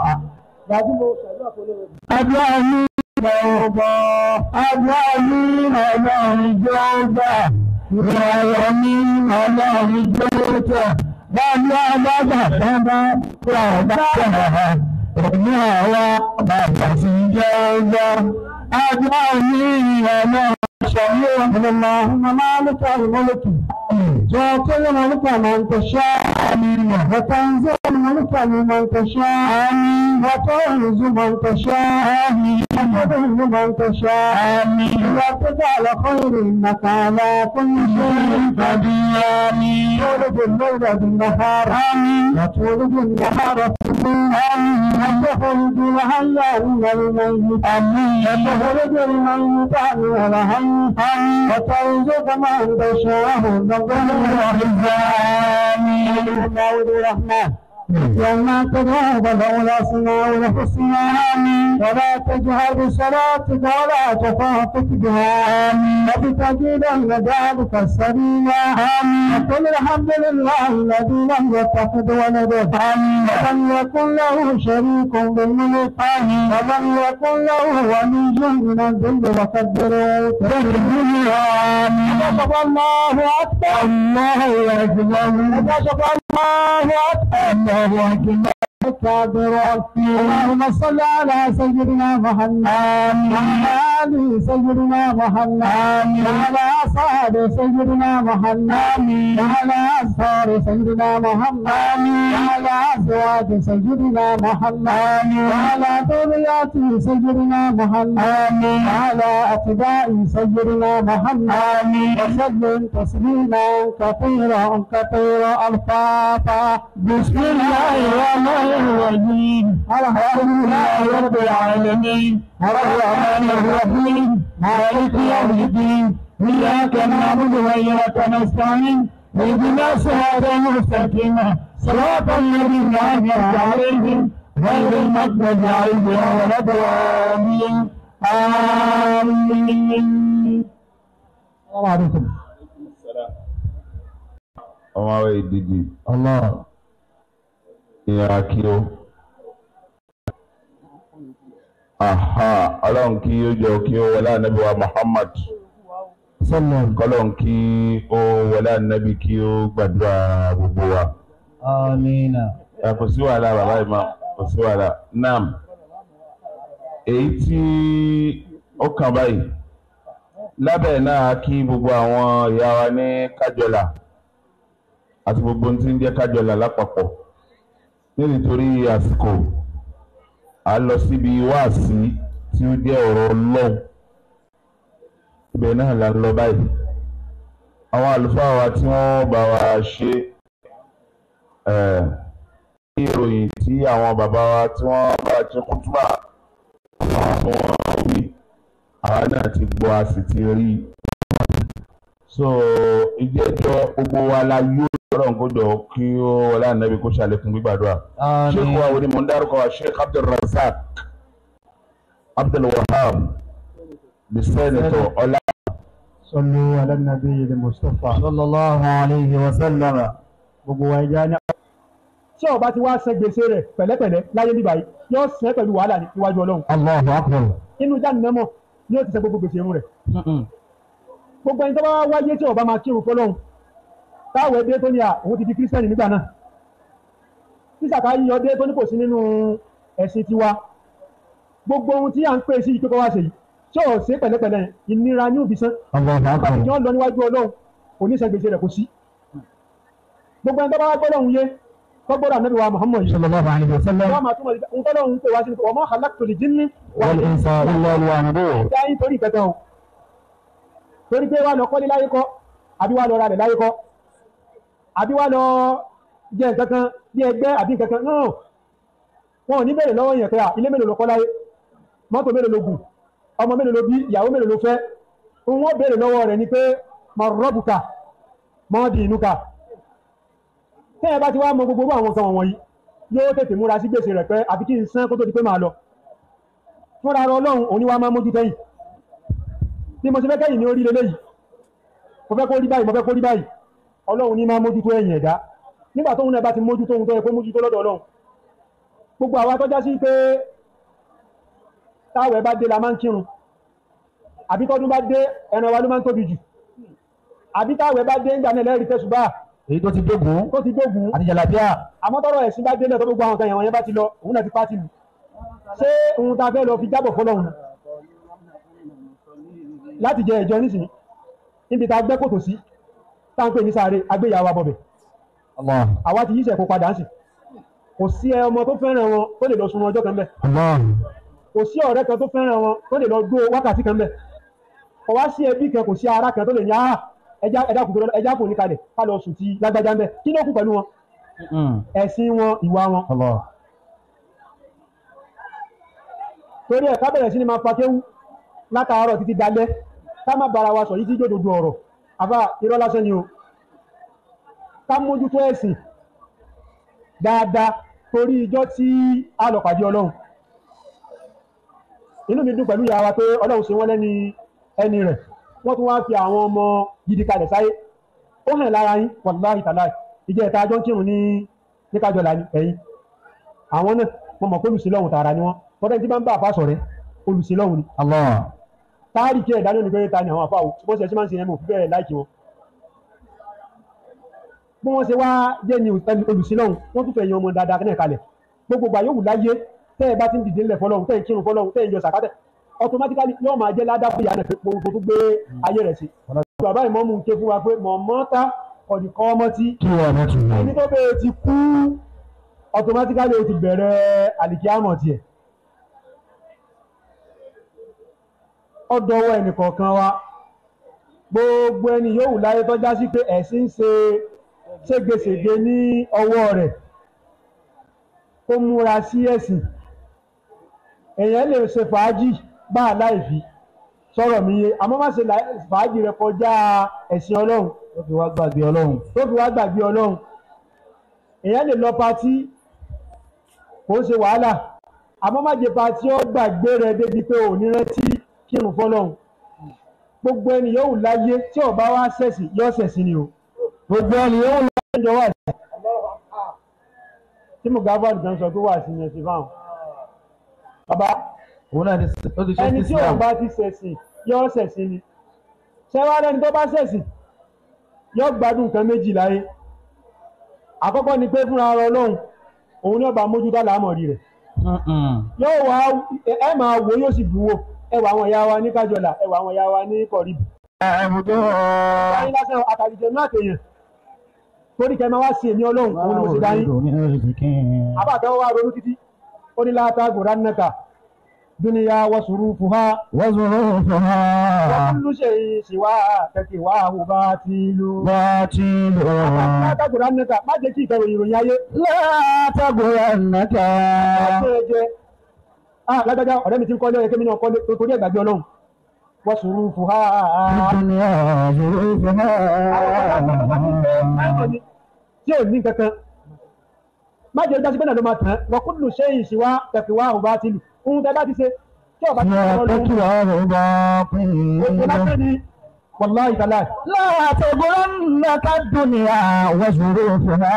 àdúrà ní ọ̀bọ̀ àdúrà ní ọlọ́run jọba ìrọ̀rọ̀ ní ọlọ́run jọba báyìí alága bàbá bàbá bàbá èmi àwa bàbá ti jọba àdúrà ní ọlọ́run ṣàyẹ̀ ọ̀nà مالك الملك تعطي الملك من تشاء وتنزع الملك ممن تشاء وتعز من تشاء وتذل من تشاء وتجعل خير انك على كل شيء قدير تولد الليل بالنهار وتولد النهار في الليل وتخرج الحي من الميت وتخرج الميت من الحي وترزق من تشاء بالرحمن الرحمن وما تذهب لولا سماء الحسنى ولا تجهر بصلاتك ولا تخافت بها وبتجد ذلك السبيلا وقل الحمد لله الذي لم يتخذ ولدا ولم يكن له شريك بالملك ولم يكن له ولي من الذل وكبره تكبيرا الله اكبر الله اكبر الله اكبر الله اكبر كبر اللهم صل على سيدنا محمد وعلى ال سيدنا محمد وعلى اصحاب سيدنا محمد وعلى اصحاب سيدنا محمد وعلى ازواج سيدنا محمد وعلى ذريات سيدنا محمد وعلى اتباع سيدنا محمد وسلم تسليما كثيرا كثيرا الفاتحه بسم الله الرحمن الرحيم الحمد لله رب العالمين الرحمن الرحيم مالك يوم الدين اياك نعبد واياك نستعين اهدنا الصراط المستقيم صراط الذين انعمت عليهم غير المغضوب عليهم ولا الضالين امين السلام عليكم ọmọ àwọn ìdíje الله ìyára kí ó aha ọlọ́run kí ó jọ kí ó wọlé ànábì wa Muhammad سلم kọ́lọ́run kí ó wọlé ànábì kí ó gbàdúrà gbogbo wa. امين ẹ kò sí wàhálà bàbá ìmọ̀ kò sí wàhálà nam èyí tí ó kàn báyìí lábẹ́ náà kí gbogbo àwọn ìyá wa ní kájọlà àti gbogbo ohun tí ń jẹ́ kájọlà lápapọ̀ ní nítorí àsìkò à ń lọ síbi wáàsí tí ó jẹ́ ọ̀rọ̀ ọlọ́run ibẹ̀ náà là ń lọ báyìí àwọn àlùfáà wa tí wọ́n bá wa ṣe ẹ̀ ní ìròyìn tí àwọn bàbá wa tí wọ́n bá ṣe kútúbà tí wọ́n wí àwa náà ti gbọ́ a sì ti rí i so ìjẹ́jọ́ gbogbo wa la yóò lọ́rọ̀ nkójọ kí ó wọlé ànábi kó ṣàlékún gbígbàdúrà sheikh wa wo ni mò ń dárúkọ wa sheikh abdulrasaq abdulwahab the senator ọlá. صلوا على النبي المصطفى صلى الله عليه وسلم gbogbo wa ẹja ní. tí ọba ti wá ṣe gbèsè rẹ̀ pẹ̀lẹ́pẹ̀lẹ́ láyé níbà yìí yóò ṣe pẹ̀lú wàhálà ní iwájú Ọlọ́run Allahu akbar. inú jáde nẹmọ ni yóò ti ṣe gbogbo gbèsè irun rẹ̀ gbogbo ẹni tó bá wáyé tí ọba máa kírun fọ́lọ́run táwọn ẹbí tó ní à òun ti di kírísítẹ́nì nígbà náà tí sàkà yíyọ dé tó ní kò sí nínú ẹ̀sìn tiwa gbogbo ohun tí à ń pè sí ìpínkọ́ wá ṣe yìí tí ò ṣe pẹ̀lẹ́pẹ̀lẹ́ ìnira ní òbí sán Allahu akbar. àti tí wọ́n lọ níwájú Ọlọ́run kò ní ṣe gbèsè rẹ̀ kò sí gbogbo ẹni tó bá wá gbọ́dọ̀ ń yé tó gbọ́dọ̀ ànábì wa Muhammad yìí sallallahu alayhi wa sallam wọ́n máa túmọ̀ sí ń tọ́lọ́ ń pè wá sí ní wa ma khalaqtul jinni wal insa illa liya'budun. dá yín torí ìkẹtẹ o torí pé wà lọ kọ́lé láyé kọ́ àbí wà lọ ra rẹ̀ láyé kọ́ àbí wà lọ jẹ nǹkan kan bí ẹgbẹ́ àbí nǹkan kan náà wọn ò ní bèrè lọ́wọ́ yẹn pé à ilé mélòó ló kọ́ láyé mọ́tò mélòó ló gùn ọmọ mélòó ló bí ìyàwó mélòó ló fẹ́ wọ́n bèrè lọ́wọ́ rẹ̀ ni pé mọ̀ rọ́bùkà mọ́ di inú ka tẹ́yẹ bá ti wá mọ gbogbo àwọn nǹkan wọ̀nyí yóò tètè múra sí gbèsè rẹ̀ pé àbí kí n san kó tó di pé máa lọ fúnra ara ọlọ́run òní wa máa mójú tẹ́yìn bí mo ṣe fẹ́ kẹ́yìn ní orí lélẹ́yìí mo fẹ́ kó rí báyìí mo fẹ́ kó rí báyìí ọlọ́run ní máa mójú tó ẹ̀yìn ẹ̀dá nígbà tóun náà bá ti mójú tóun tó yẹ kó mójú tó lọ́dọ̀ ọlọ́run gbogbo àwa tọ́já sí pé táwẹ̀ bá dé la máa ń kírun àbí tọ́dún bá dé ẹran wa ló máa ń tóbi jù àbí táwẹ̀ bá dé ń gbà náà lẹ́rìí tẹ̀sùbá èyí tó ti dógùn tó ti dógùn àti jàlábíà àmọ́ tọ́rọ̀ ẹ̀sìn bá délẹ̀ tó gbogbo àwọn kan yẹn wọ̀nyẹn bá ti lọ òun náà ti pàtì lù ṣé ohun ta fẹ́ lọ fi jábọ̀ fọlọ́run láti jẹ ìjọ nísìnyí níbi ta gbẹ́ kòtò sí tá ń pè ní sáré agbéyàwó abọ̀bẹ̀ Allah àwa ti yíṣẹ́ kó padà ń sìn kò sí ẹ ọmọ tó fẹ́ràn wọn tó lè lọ sun ọjọ́ kan bẹ́ẹ̀ Allah kò sí ọ̀rẹ́ kan tó fẹ́ràn wọn tó lè lọ gbó wákàtí kan bẹ́ẹ̀ kò wá sí ẹbí kan kò sí ara kan tó lè ní ah ẹja ẹja kùtù ẹja kò ní kalẹ̀ ká lọ sùn ti lágbájá ń bẹ́ẹ̀ kí ló kù pẹ̀lú wọn ẹ̀sìn wọn ìwà wọn Allah torí ẹ̀ ká bẹ̀rẹ̀ sí ni máa pakéwú látàárọ̀ títí dalẹ́ ká má bára wa sọ yìí tí jòdòdó ọ̀rọ̀ àbá irọ́ lásán ni o ká mójútó ẹ̀sìn dáadáa torí ijọ́ tí a lọ pàdé ọlọ́run inú mi dùn pẹ̀lú ìyá wa pé ọlọ́run ṣe wọ́n lẹ́ni ẹni rẹ̀ wọ́n tún wá fi àwọn ọmọ gidi kalẹ̀ sáyé ó hàn lára yín wàláhì tàláì ìjẹ́ ìta ajọ́ ń kírun ní ní kájọlá ní ẹ̀yìn àwọn náà wọ́n mọ̀ pé olùsílọ́hùn tààrà ni wọ́n tọ́lẹ̀ tí bá ń bá àfá sọ̀rẹ́ olùsílọ́hùn ni Allah táàrí kí ẹ̀dá lónìí pé ta ni àwọn àfáà bó ṣe ṣe máa ń ṣe ẹmọ òfin bẹ̀rẹ̀ láìkí wọn bí wọ́n ṣe wá jẹ́ ni olùsílọ́hùn wọ́n tún fẹ́ yan ọmọ dáadáa náà kalẹ̀ gbogbo gbà yóò wù láyé tẹ́ ẹ bá ti ń dìde ńlẹ̀ fọlọ́hùn tẹ́ ẹ kírun fọlọ́hùn tẹ́ ẹ yọ sàkátẹ̀ automatically yóò máa jẹ́ ládàá fún ìyá náà pé gbogbo tó gbé ayé rẹ̀ sí bàbá ìmọ̀mù ń ké fún wa pé mọ̀mọ́ta ọ̀dìkọ́ ọmọ tí kí wọ́n mọ̀ tún ẹni tó bẹ́ẹ̀ ti kú automatically ó ti bẹ̀rẹ̀ àlìkíámọ̀ tiẹ̀ ọdọwọ́ ẹnìkọ̀ọ̀kan wa gbogbo ẹni yóò wù láyé tọ́já sí pé ẹ̀sìn ń ṣe ségesège ní ọwọ́ rẹ̀ kó múra sí ẹ̀sìn èèyàn lè ṣe fàájì bá a láìfi sọ̀rọ̀ mi yé àmọ́ má ṣe láì- fàájì rẹ̀ kọjá ẹ̀sìn ọlọ́run ó fi wá gbàgbé ọlọ́run tó fi wá gbàgbé ọlọ́run èèyàn lè lọ patí kò ń ṣe wàhálà àmọ́ má jẹ́ patí ó gbàgbé rẹ̀ débi pé ò ní rántí kírun fọlọ́run gbogbo ẹni yóò wù láyé tí ó bá wá ṣẹ̀sìn yóò ṣẹ̀sìn ni o gbogbo ẹni yóò lọ ẹjọ́ wà sí tí mo gbá bọ́ọ̀lù kan sọ pé wà sí ní ẹ̀sìn fáwọn bàbá òun náà ti ó ti ṣe ẹni tí Islam òun bá ti ṣẹ̀sìn yóò ṣẹ̀sìn ni ṣẹ́wá lẹ́ni tó bá ṣẹ̀sìn yóò gbádùn nǹkan méjì láyé àkọ́kọ́ ni pé fúnra ara ọlọ́run òun ní ọba mójútó àlámọ̀rí rẹ̀ yóò wá ẹ ẹ máa wo yóò sì buwó ẹwà àwọn ìyá wa ní kájọlà ẹwà àwọn ìyá wa ní kọ̀ríbù ẹ̀bùdó báyìí lásán àtàlìjẹ náà tèèyàn torí kẹ́ máa wá sí èmi ọlọ́run òun ni mo ṣe dá yín àbàtà wa ronú títí ó ní látàgò ránnáka dúníyà wọ́sùrù fúhá وظروفها wọ́n ṣe ìṣìwà kẹ̀kẹ́ wà áhù bá ti lù. باطل látàgò ránnáka má jẹ́ kí ìkẹrò ìròyìn ayé لا تغرنك àti ẹ̀jẹ̀ ah lágbájá ọ̀rẹ́ mi ti ń kọ́lé ẹ̀kẹ́ mi náà kọ́lé tó torí ẹ̀gbàgbé ọlọ́run wọ́sùrù fúhá. الدنيا ظروفها tí ò ní kankan má jẹ́ ìdásí bẹ́ẹ̀ náà ló máa tàn án wọ́n kúndùn ṣe ìṣìwà kẹ̀kẹ́ wà áhù bá ti lù. ohun tẹ́ bá ti ṣe tí ọba ti ṣe يا ọlọ́run تكره Gbogbo lásán باطل ni wàláhì tàlá. لا تغرنك الدنيا وظروفها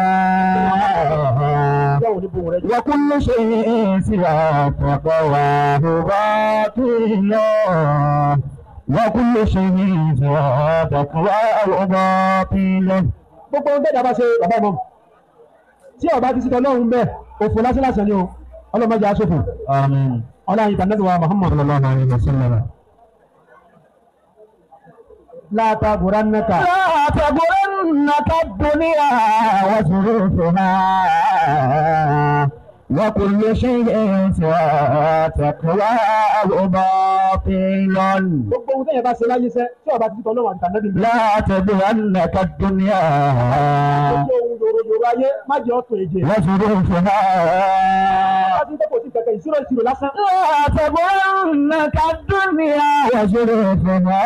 Yọ̀wò ní bohùn rẹ̀ jù. وكل شيء سوى تقواه باطل وكل شيء سوى تقواه باطل Gbogbo ohun tẹ́jà bá ṣe bàbá ìmọ̀. Tí ọba ti sítọ̀ lọ́hùn bẹ́ẹ̀, òfò lásán lásán ni o. Ọlọ́mọdé aṣòfò. آمين Ọlọ́run ìtànẹ́bí wa Muhammad. صلى الله عليه وسلم Láta Gùrán Nẹ́ka. لا تغرنك الدنيا الدنيا وظروفها وكل شيء سوى تقواه باطل gbogbo ohun tẹ́yẹ̀ bá ṣe láyé sẹ́ tí ọba ti tọ́ lọ́wọ́ àti tànẹ́bí mi. لا تبغنك الدنيا gbogbo ohun yòròyòrò ayé má jẹ́ ọ̀tún èjè. وظروفها wọ́n ti ń tẹ́kọ̀ọ́ sí kẹ̀kẹ́ ìṣirò ìṣirò lásán. لا تبغنك الدنيا وظروفها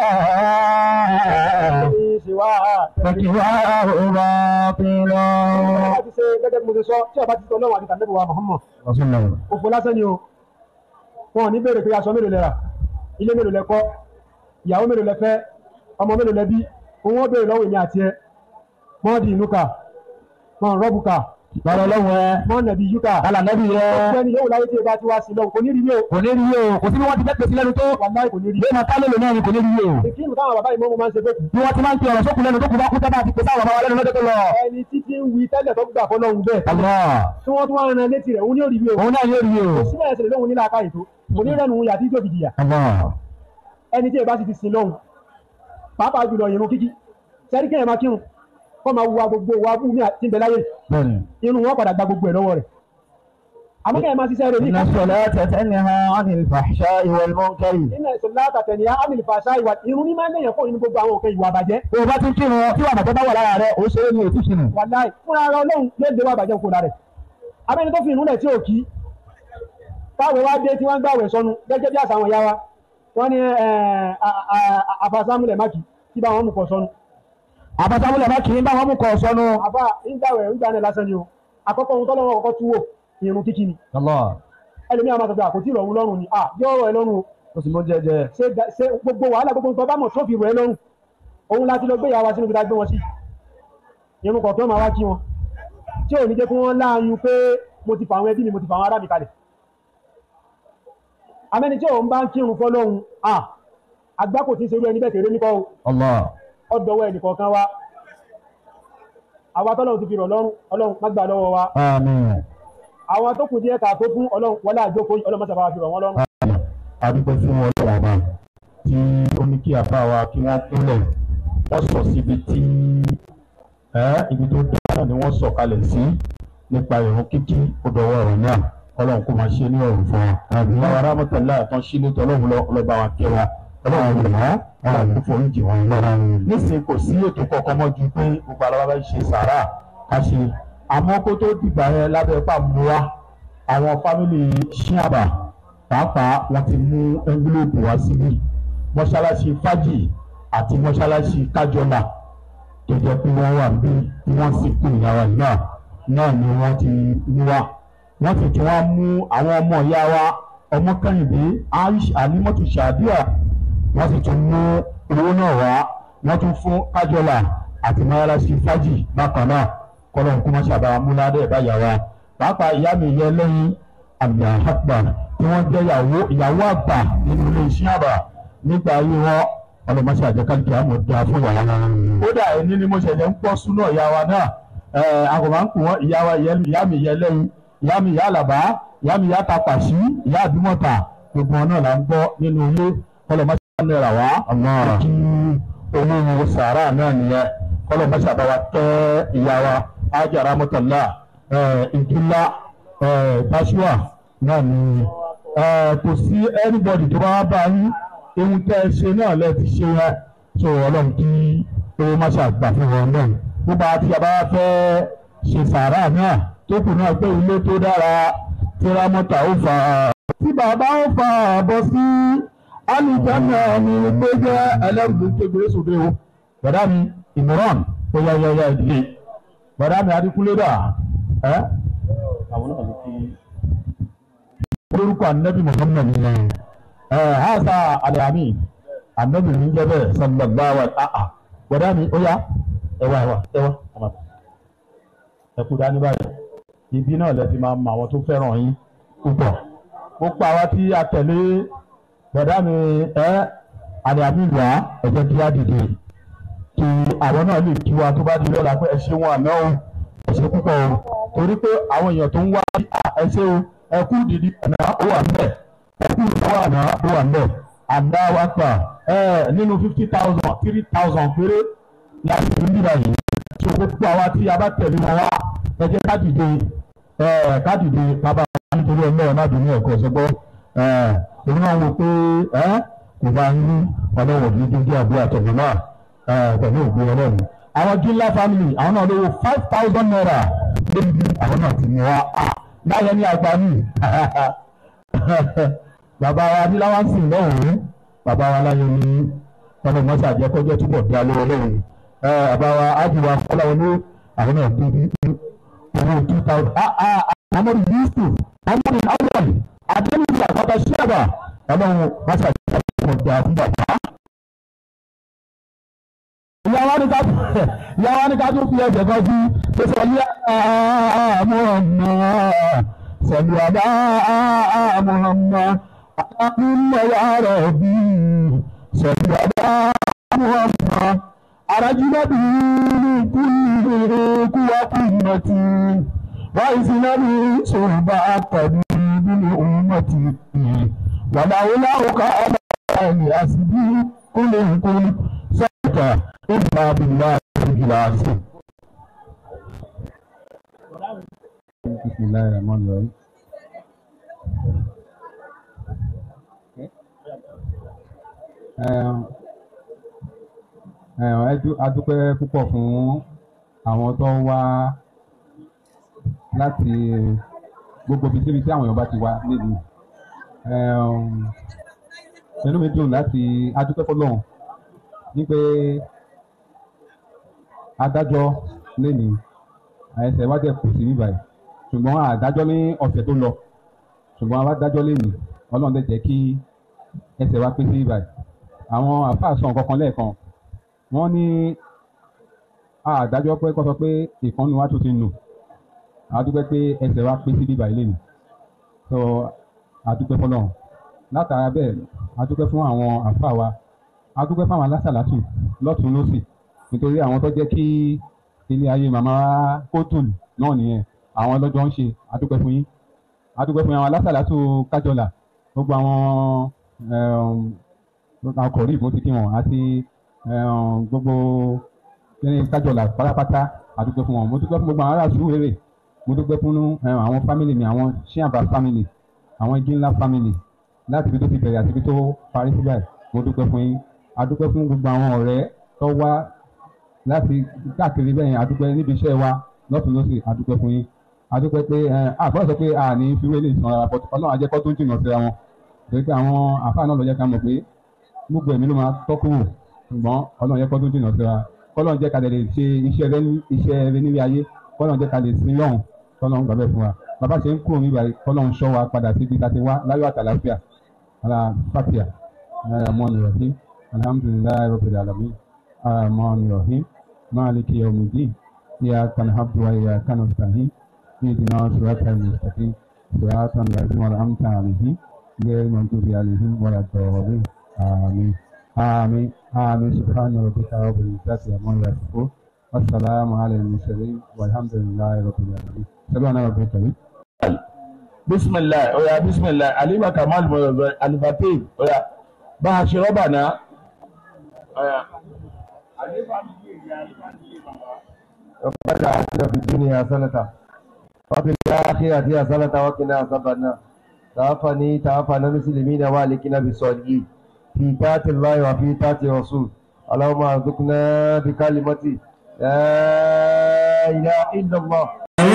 ní ṣe wá. فقواه باطل ọba ti ṣe gẹ́gẹ́ bí mo ṣe sọ tí ọba ti tọ́ lọ́wọ́ àti tànẹ́bí wa Muhammad. رسول الله òfò lásán ni o wọn ò ní béèrè pé aṣọ mélòó lẹ rà ilé mélòó lẹ kọ́ ìyàwó mélòó lẹ fẹ́ ọmọ mélòó lẹ bí òun ó béèrè lọ́wọ́ èmi àti ẹ mọ́ di inú kà mọ́ rọ́bù kà lọ́rọ̀ lọ́wọ́ ẹ mọ́ nàbí yú kà alànàbí rẹ ọ̀pẹ́ ni yóò láyé tí ẹ bá ti wá sí lọ́wọ́ kò ní rí yóò kò ní rí yìí o kò sí bí wọ́n ti fẹ́ pèsè lẹ́nu tó wàláì kò ní rí bí wọ́n ká lélẹ̀ náà ni kò ní rí yìí o ìkíni táwọn bàbá ìmọ̀ máa ń ṣe fẹ́ kù bí wọ́n ti máa ń pe ọ̀rọ̀ sókun lẹ́nu tó kù bá kú tábà ti pèsè àwọn bàbá wa lẹ́nu lọ́jọ́ tó lọ. ẹni títí ń wí tẹ́lẹ̀ tó gbà fọlọ́hún bẹ́ẹ̀ Allah tí wọ́n tún wá ran létí rẹ̀ òun ní òrì yóò òun náà yóò rí yìí o. síbẹ̀ ẹ̀sẹ̀ lóhun nílà ká ètò kò ní rẹ́nu òun yàtí tó fi jìyà Allah ẹni tí ẹ bá sì ti sin lọ́hùn pàápàá jùlọ ìrun kíkí sẹ́rí kí ẹ máa kírun kọ́ máa wá gbogbo wa bú mi àti ìbẹ̀ láyé bẹ́ẹ̀ni. irun wọn padà gba gbogbo ẹ̀ lọ́wọ́ rẹ̀ àmọ́ kí ẹ máa ṣiṣẹ́ rẹ̀ ní Inna ìka salata tanha 'anil fahsha'i wal munkari. nínú ẹ̀sùn látàtẹ̀ ní amílì fàṣà ìwà irun ní máa ń lèyàn fún nínú gbogbo àwọn òkè ìwà àbàjẹ́ Bí o bá ti ń kírun tí wàá bàtẹ́ bá wà lára rẹ̀ ó ṣeré ní òtún sínú. wàláì fúnra ara ọlọ́run ló dé wà àbàjẹ́ òkúra rẹ̀ abẹ́ni tó fi ìrun rẹ̀ tí ò kí táwọn wá dé tí wọ́n ń gbàwẹ̀ sọnù gẹ́gẹ́ bí àṣà àwọn ìyá wa wọ́n ní àfàsámúlẹ̀ mákì tí bá wọn mú kọ sọnù Àbátámúlẹ̀ bá kì í bá wọn mú kọ sọnù. àbá ń gbàwẹ̀ ń gbà náà lásán ni o àkọ́kọ́ ohun tọ́lọ́wọ́ kọ́kọ́ túwò ìrun kíkí ni Allah ẹlòmíràn máa sọ pé àkótí ìrọ̀rùn lọ́rùn ni ah yọ ọ̀rọ̀ ẹ lọ́rùn o ó sì mú jẹjẹ. ṣe da- ṣe gbogbo wàhálà gbogbo nǹkan bá mọ̀ tó fi rọ̀ ẹ́ lọ́rùn òun láti lọ gbé ìyá wa sínú ibi tá a gbé wọn sí irun kọ̀ọ̀kan máa wá kí wọn tí ò ní jẹ́ kí wọ́n láàyùn pé mo ti fà àwọn ẹbí mi mo ti fà àwọn ará mi kalẹ̀ amẹ́ni tí òun bá ń kírun fọ́lọ́hun ah àgbákò tí ń serú ẹni bẹ́ẹ̀ tèrè nípa o Allah ọdọwọ́ ẹnì kọ̀ọ̀kan wa àwa tọ́lọ́run ti fi rọ̀ lọ́rùn ọlọ́run má gbà lọ́wọ́ wa àmín. àwọn tó kù díẹ̀ ká tó fún ọlọ́run wọlé àjókòó yìí, ọlọ́run má sábà fi rọ̀ wọ́n lọ́rùn adúpẹ́ fún wọn lọ́wọ́ bá tí ó ní kí àbá wa kí wọ́n kúnlẹ̀ wọ́n sọ síbi tí ẹ́ ibi tó dáa ni wọ́n sọ kalẹ̀ sí nípa ìrun kíkí ó dọwọ́ ọ̀rọ̀ náà ọlọ́run kó máa ṣe ní ọ̀rùn fún wa. àbíwá wa rámọ́tàlá àtàn sílé tọ́lọ́run lọ ọlọ́ba wa kẹ́ wa ọlọ́run lè wá ọlọ́run kó forí jì wọ́n lọ́ra. nísìnyí kò sí ètò kankan mọ́ ju pé gbogbo ara wa bá ṣe sàárà ká ṣe àmọ́ kó tó dìgbà yẹn lábẹ́ pàmò wa àwọn fámìlì ṣíàbà pàápàá wọn ti mú ẹngílóòpù wá síbí mọ́ṣáláṣí fájì àti mọ́ṣáláṣí kájọlà tó jẹ́ pé wọ́n wà bí tí wọ́n sì kú ìyàwó náà náà ni wọ́n ti mú wá wọ́n sì tún wá mú àwọn ọmọ ìyá wa ọmọ kẹ́hìndé aish alimọ́tò ṣàdíà wọ́n sì tún mú owó náà wá wọ́n tún fún kájọlà àti mọ́ṣáláṣí fájì bákan náà kọ́lọ́n kó má ṣàbà múládé báyà wa pàápàá ìyá mi yẹ lẹ́yìn àgbà àgbà tí wọ́n jẹ́ ìyàwó ìyàwó àgbà nínú ilé iṣẹ́ àbà nígbà ayé wọn ọlọmọṣẹ àjẹkálùkì àmọ́ da fún ìyàwó náà. kódà ẹni ni mo ṣẹ̀ṣẹ̀ ń pọ́ súná ìyá wa náà ẹ̀ àgùnmá ń pè wọ́n ìyá wa ìyá mi yẹ lẹ́yìn ìyá mi ìyá àlàbá ìyá mi ìyá tapàṣí ìyá àdúmọ̀tà gbogbo wọn náà là ń gbọ́ nínú ilé ọlọmọṣẹ àmọ́ wá kí olóhùn sàárà náà nìyẹn ọlọmọṣẹ àbáwá tẹ́ ìyá wa ájára mọ́tàlá ìdúlá báṣúà náà ni kò sí anybody tó bá bá yín ohun tẹ́ ẹ ṣe náà lẹ́ ti ṣe yẹn tó ọlọ́run kí owó má ṣàgbà fún wọn náà gbogbo àti àbá fẹ́ ṣe sàárà náà tó kù náà pé ilé tó dára tírámọ́tà ó fà á tí bàbá ó fà á bọ́ sí alìjẹ́nà ni pé jẹ́ ẹlẹ́rìí tó gbé sóde o bàdá mi ìmọ̀ràn ó yá yá yá ìdílé bàdá mi adíkúlé dà ẹ́ àwọn náà ló fi orúkọ anabi muhammad ni ẹ hasa alami anabi ní jẹ́ bẹ́ẹ̀ sallallahu alaihi ah wọdà mi ó yá ẹ wá ẹ wá ẹ wá ọmọ ẹ kú dání báyìí ibi náà lẹ ti máa mọ àwọn tó fẹ́ràn yín púpọ̀ ó pa wá tí a tẹ̀lé wọdà mi ẹ alami wá ẹ jẹ́ kí á dìde kí àwọn náà lè kí wa tó bá di lọ́la pé ẹ ṣe wọn àná o ẹ ṣe púpọ̀ o torí pé àwọn èèyàn tó ń wá ẹ ṣe o ẹkú dìdí àná ó wà mbẹ ẹkú ìdáwọ àná ó wà mbẹ àná wa pa ẹ nínú fifty thousand three thousand péré láti fi ń dìbà yìí tí o gbogbo àwa tí a bá tẹ̀lé wọn wá ẹ jẹ́ ká dìde ẹ ká dìde bàbá wa nítorí ọlọ́run má bínú ẹ̀kọ́ ṣẹgbọ́ ẹ èmi náà wò pé ẹ kò bá ń rí ọlọ́run òbí dídí àbúrò àtọ̀gbọ́n náà ẹ pẹ̀lú òbí ọlọ́run. àwọn gíńlá family àwọn náà lówó five thousand naira lórí àwọn náà ti mú wa láyé ní àgbà mi bàbá wa ní láwọn sìn lọ́hùn-ún bàbá wa láyé ní ọlọ́run mọ́sá jẹ́ kọjọ́ túbọ̀ dá lọ́wọ́ lọ́hùn-ún bàbá wa ájúwa fọláwọn ní àwọn náà dé ní owó two thousand amadu yusuf amadu awal adéníyà bàbá sábà ọlọ́run mọ́sá jẹ́ kọjọ́ dá fún bàbá. ìyàwó ni ká ìyàwó ni ká tún fi ẹsẹ̀ kan sí pèsè ọlẹ́ muhammad sọ̀lù àdá muhammad aláàbùmọ̀ ya rabbi sọ̀lù àdá muhammad arajina bi kulli kuwa ummati wa isina bi surba akadi bil ummati wa laula ka ala asbi kulli kulli saka illa billahi al-azim bisimilayi rahman rahim. adúpẹ́ púpọ̀ fún àwọn tó ń wá láti gbogbo ibi síbi tí àwọn èèyàn bá ti wá nílùú inú mi dùn láti adúpẹ́ fọlọ́run ní pé adájọ́ lénìí ẹsẹ̀ wá jẹ́ kù sí bíbáyìí ṣùgbọ́n àdájọ́ ní ọ̀sẹ̀ tó lọ ṣùgbọ́n adájọ́ lè ní ọlọ́run lè jẹ́ kí ẹsẹ̀ wá pé sí bíbáyìí àwọn àfáà sọ nǹkan kan lẹ́ẹ̀kan wọ́n ní àdájọ́ pé kọ́ sọ pé ìkànnì wa tó ti nù àdúpẹ́ pé ẹsẹ̀ wá pé sí bíbáyìí lè ní so àdúpẹ́ fọlọ́run látara bẹ́ẹ̀ àdúpẹ́ fún àwọn àfáà wa àdúpẹ́ fún àwọn alásàlátù lọ́tún lọ́sì nítorí àwọn tó jẹ́ kí ilé ayé màmá kótùn náà nìyẹn àwọn ọlọ́jọ́ ń ṣe adúpẹ́ fún yín adúpẹ́ fún yín àwọn alásàlátù kájọlà gbogbo àwọn akọ̀rí ìbò ti kí wọn àti gbogbo kíni kájọlà pátápátá adúpẹ́ fún wọn mo dúpẹ́ fún gbogbo àwọn ará Sùúrùlérè mo dúpẹ́ fún àwọn fámìlì mi àwọn ṣíàbà fámìlì àwọn igi ńlá fámìlì láti ibi tó ti bẹ̀rẹ̀ àti ibi tó parí síbẹ̀ mo dúpẹ́ fún yín adúpẹ́ fún gbogbo àwọn ọ̀rẹ́ tó wá láti káàkiri bẹ́ẹ̀ adúpẹ́ níbi iṣẹ́ wa lọ́tún lọ́sì adúpẹ́ fún yín adúpẹ́ pé ẹ àgbọ̀n sọ pé a ní fiwé lè san ara pọ̀tù ọlọ́run ajẹ́kọ́ tó ń jìnnà síra wọn torí pé àwọn àfáà náà lọ jẹ́ ká mọ̀ pé gbogbo ẹ̀mí ló máa tọ́kù wò ṣùgbọ́n ọlọ́run jẹ́kọ́ tó ń jìnnà síra kọ́lọ́run jẹ́ ká lè ṣe iṣẹ́ rẹ iṣẹ́ rẹ nílé ayé kọ́lọ́run jẹ́ ká lè sin lọ́hùn kọ́lọ́run gbàgbẹ́ fún wa bàbá ṣe ń kúrò nígbà kọ́lọ́run ṣọ́ wa padà síbi tá a ti wá láyọ̀ àtàlàfíà ala fatia rahman rahim alhamdulilayi rabbil alamin rahman rahim maliki yawmiddin إياك نعبد وإياك نستعين اهدنا صراط المستقيم صراط الذين أنعمت عليهم غير المغضوب عليهم ولا الضالين آمين آمين آمين سبحان ربك رب العزة عما يصفون والسلام على المرسلين والحمد لله رب العالمين سبحان ربك رب bisimilayi oya bisimilayi alima kamal mọ̀lọ́dọ̀ alifatih oya bá a ṣe rọ́bà náà. oya. ربنا آتنا في الدنيا حسنة وفي الآخرة حسنة وقنا عذاب النار توفني توفنا مسلمين والكنا بالصالحين في طاعة الله وفي طاعة الرسول اللهم ارزقنا بكلمة لا إله إلا الله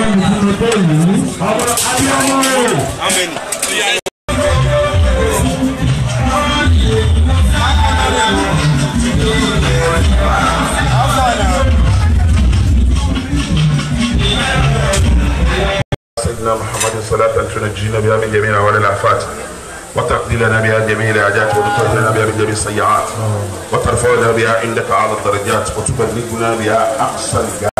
سيدنا محمد صلاة تنجينا بها من جميع أهوال الآفات وتقضي لنا بها جميع الحاجات وتطهرنا بها من جميع السيئات وترفعنا بها عندك أعلى الدرجات وتبلغنا بها أقصى الجنة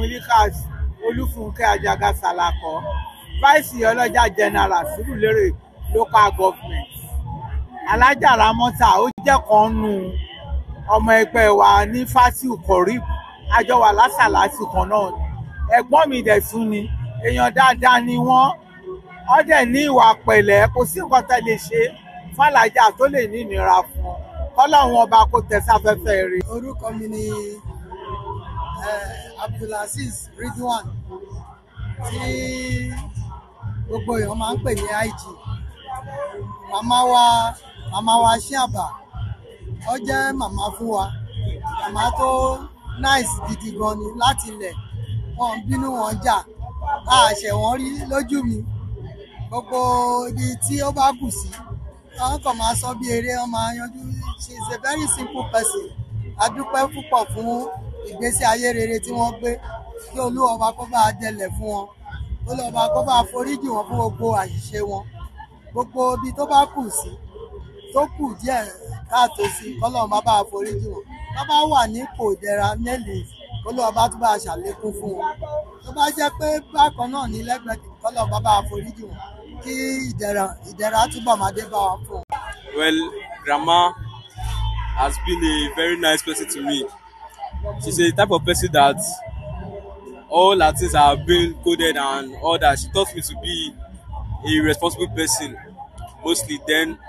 mulikat olúfúnkẹ́ àjàgà sàlàkọ́ vice ọlọ́jà general sùúrùlérè local government alájà ramọ́ta ó jẹ́ kan nù ọmọ ẹgbẹ́ wa ní fásitì kọ̀ríb àjọ wà lásàlásì kan náà ni ẹ̀gbọ́n mi dẹ̀ tún ni èèyàn dáadáa ni wọ́n wọ́n dẹ̀ ní ìwà pẹ̀lẹ́ kò sí nǹkan tẹ́ lè ṣe fàlàjà tó lè ní ìnira fún ọ kọ́lọ́run ọba kò tẹ̀ sáfẹ́fẹ́ rí. orúkọ mi ni abdulaziz ridwan tí gbogbo èèyàn máa ń pè ní ig màmá wa màmá wa ṣíàbà ó jẹ́ màmá fún wa màmá tó nice gidi gan ni láti ilẹ̀ wọn bínú wọn jà a ṣẹ̀ wọ́n rí lójú mi gbogbo ibi tí ó bá kù sí wọn kàn máa sọ bí eré wọn máa yanjú she is a very simple person a dúpẹ́ púpọ̀ fún ìgbésí ayé rere tí wọ́n gbé kí olúwọba kó bá dẹlẹ̀ fún wọn olúwọba kó bá foríjì wọn fún gbogbo àṣìṣe wọn gbogbo ibi tó bá kù sí tó kù díẹ̀ káàtó sí kọ́lọ́run bá bá foríjì wọn tó bá wà ní kò dẹra nílùú olúwọba tó bá ṣàlékún fún wọn tó bá jẹ́ pé bákan náà ní lẹ́gbẹ̀ẹ́ kọ́lọ́run bá bá foríjì wọn kí ìdẹ̀ra ìdẹ̀ra túbọ̀ máa dé bá wa fún wọn. Well, grandma has been a very nice person to me. She's a type of person that all her things are being coded and all that. She taught me to be a responsible person mostly. Then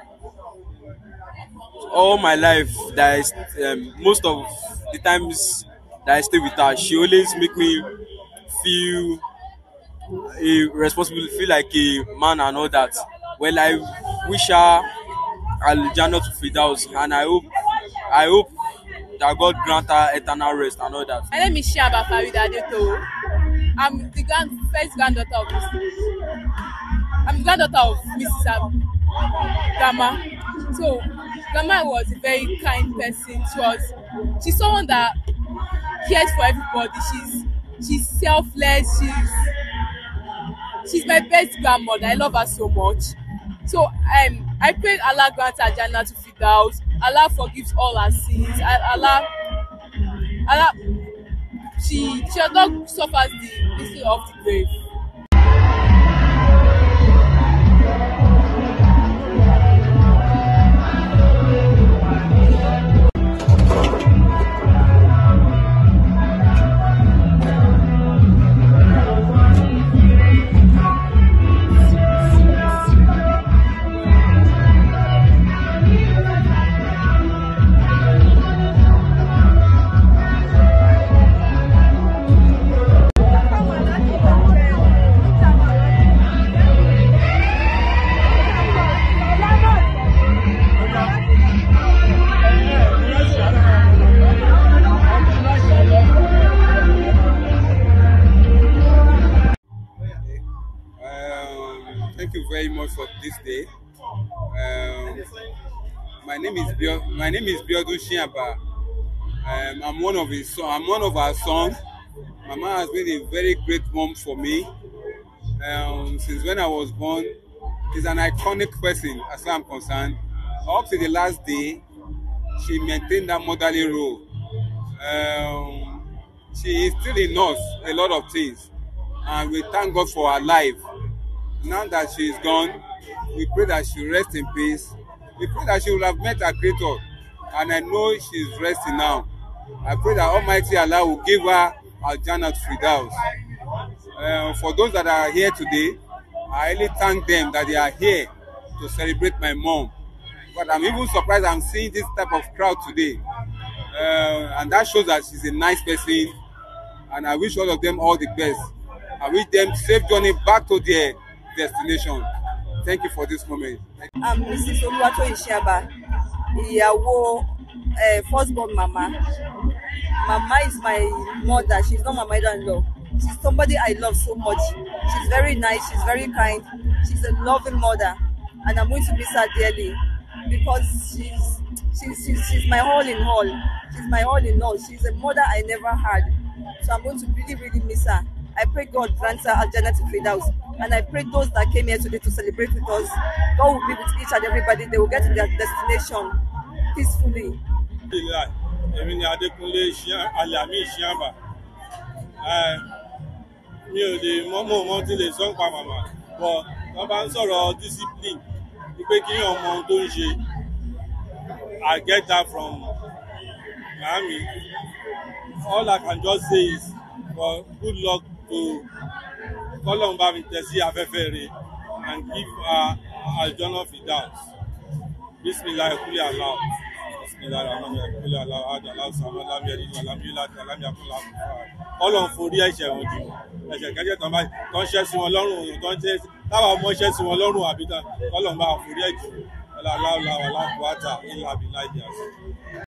all my life, that is um, most of the times that I stay with her, she always make me feel a responsible, feel like a man and all that. Well, I wish her Aljana to Fidaus and I hope I hope that God grant her eternal rest and all that. My name is Shiaba Farida Adeto. I'm the grand, first granddaughter of Mrs. I'm the granddaughter of Mrs. Ab- Grandma. So, Grandma was a very kind person. She was, she's someone that cares for everybody. She's, she's selfless. She's, she's my best grandmother. I love her so much. So, um, I pray Allah grant her Jannah to Firdaus. Allah forgives all her sins. Allah, Allah, she she has not suffers the misery of the grave. Um, thank you very much for this day. Um, my name is Bio, my name is Biodun Shiaba. Um, I'm one of his son. I'm one of our sons. Mama has been a very great mom for me um, since when I was born. She's an iconic person as far as I'm concerned. Up to the last day, she maintained that motherly role. Um, she is still in us a lot of things, and we thank God for her life. Now that she is gone, we pray that she rest in peace. We pray that she will have met her creator, and I know she is resting now. I pray that Almighty Allah will give her a Jannat Firdaus. Uh, for those that are here today, I really thank them that they are here to celebrate my mom. But I'm even surprised I'm seeing this type of crowd today. Uh, and that shows that she's a nice person. And I wish all of them all the best. I wish them safe journey back to their destination. Thank you for this moment. Thank you. I'm Mrs. Oluwatoyin Shiaba, ìyàwó uh, firstborn mama. Mama is my mother. She's not my mother-in-law. She's somebody I love so much. She's very nice. She's very kind. She's a loving mother, and I'm going to miss her dearly because she's she's she's, she's my all in all. She's my all in all. She's a mother I never had, so I'm going to really really miss her. I pray God grants her Aljana to Firdaus. And I pray those that came here today to celebrate with us, God will be with each and everybody. They will get to their destination peacefully. Alhamdulillah, èmi ni Adékúnlé Ṣíà- Alami Ṣíàbà. Eh, mi ò lè mọ́mọ́ mọ́ tí lè sọ ń pa màmá bọ̀ wọ́n bá ń sọ̀rọ̀ discipline ni pé kí yàn mọ ohun tó ń ṣe I get that from Miami all I can just say is for good luck to kọ́lọ́n bá mi tẹ̀ sí afẹ́fẹ́ rẹ̀ and give her aljona fidaus bisimilayi kuli alahu bisimilayi rahman kuli alahu adala sama lamiyari lamiyala lamiyakula kọ́lọ́n forí ẹ̀ṣẹ̀ wọn jù ẹ̀ṣẹ̀ kẹ́jẹ́ tán báyìí tán ṣẹ́ sí wọn lọ́rùn òun tán ṣẹ́ táwọn ọmọ ṣẹ́ sí wọn lọ́rùn àbí tán kọ́lọ́n bá forí ẹ̀jù ọlọ́láwọ̀ làwọn aláàbò àtà ńlá àbí láìjà sí.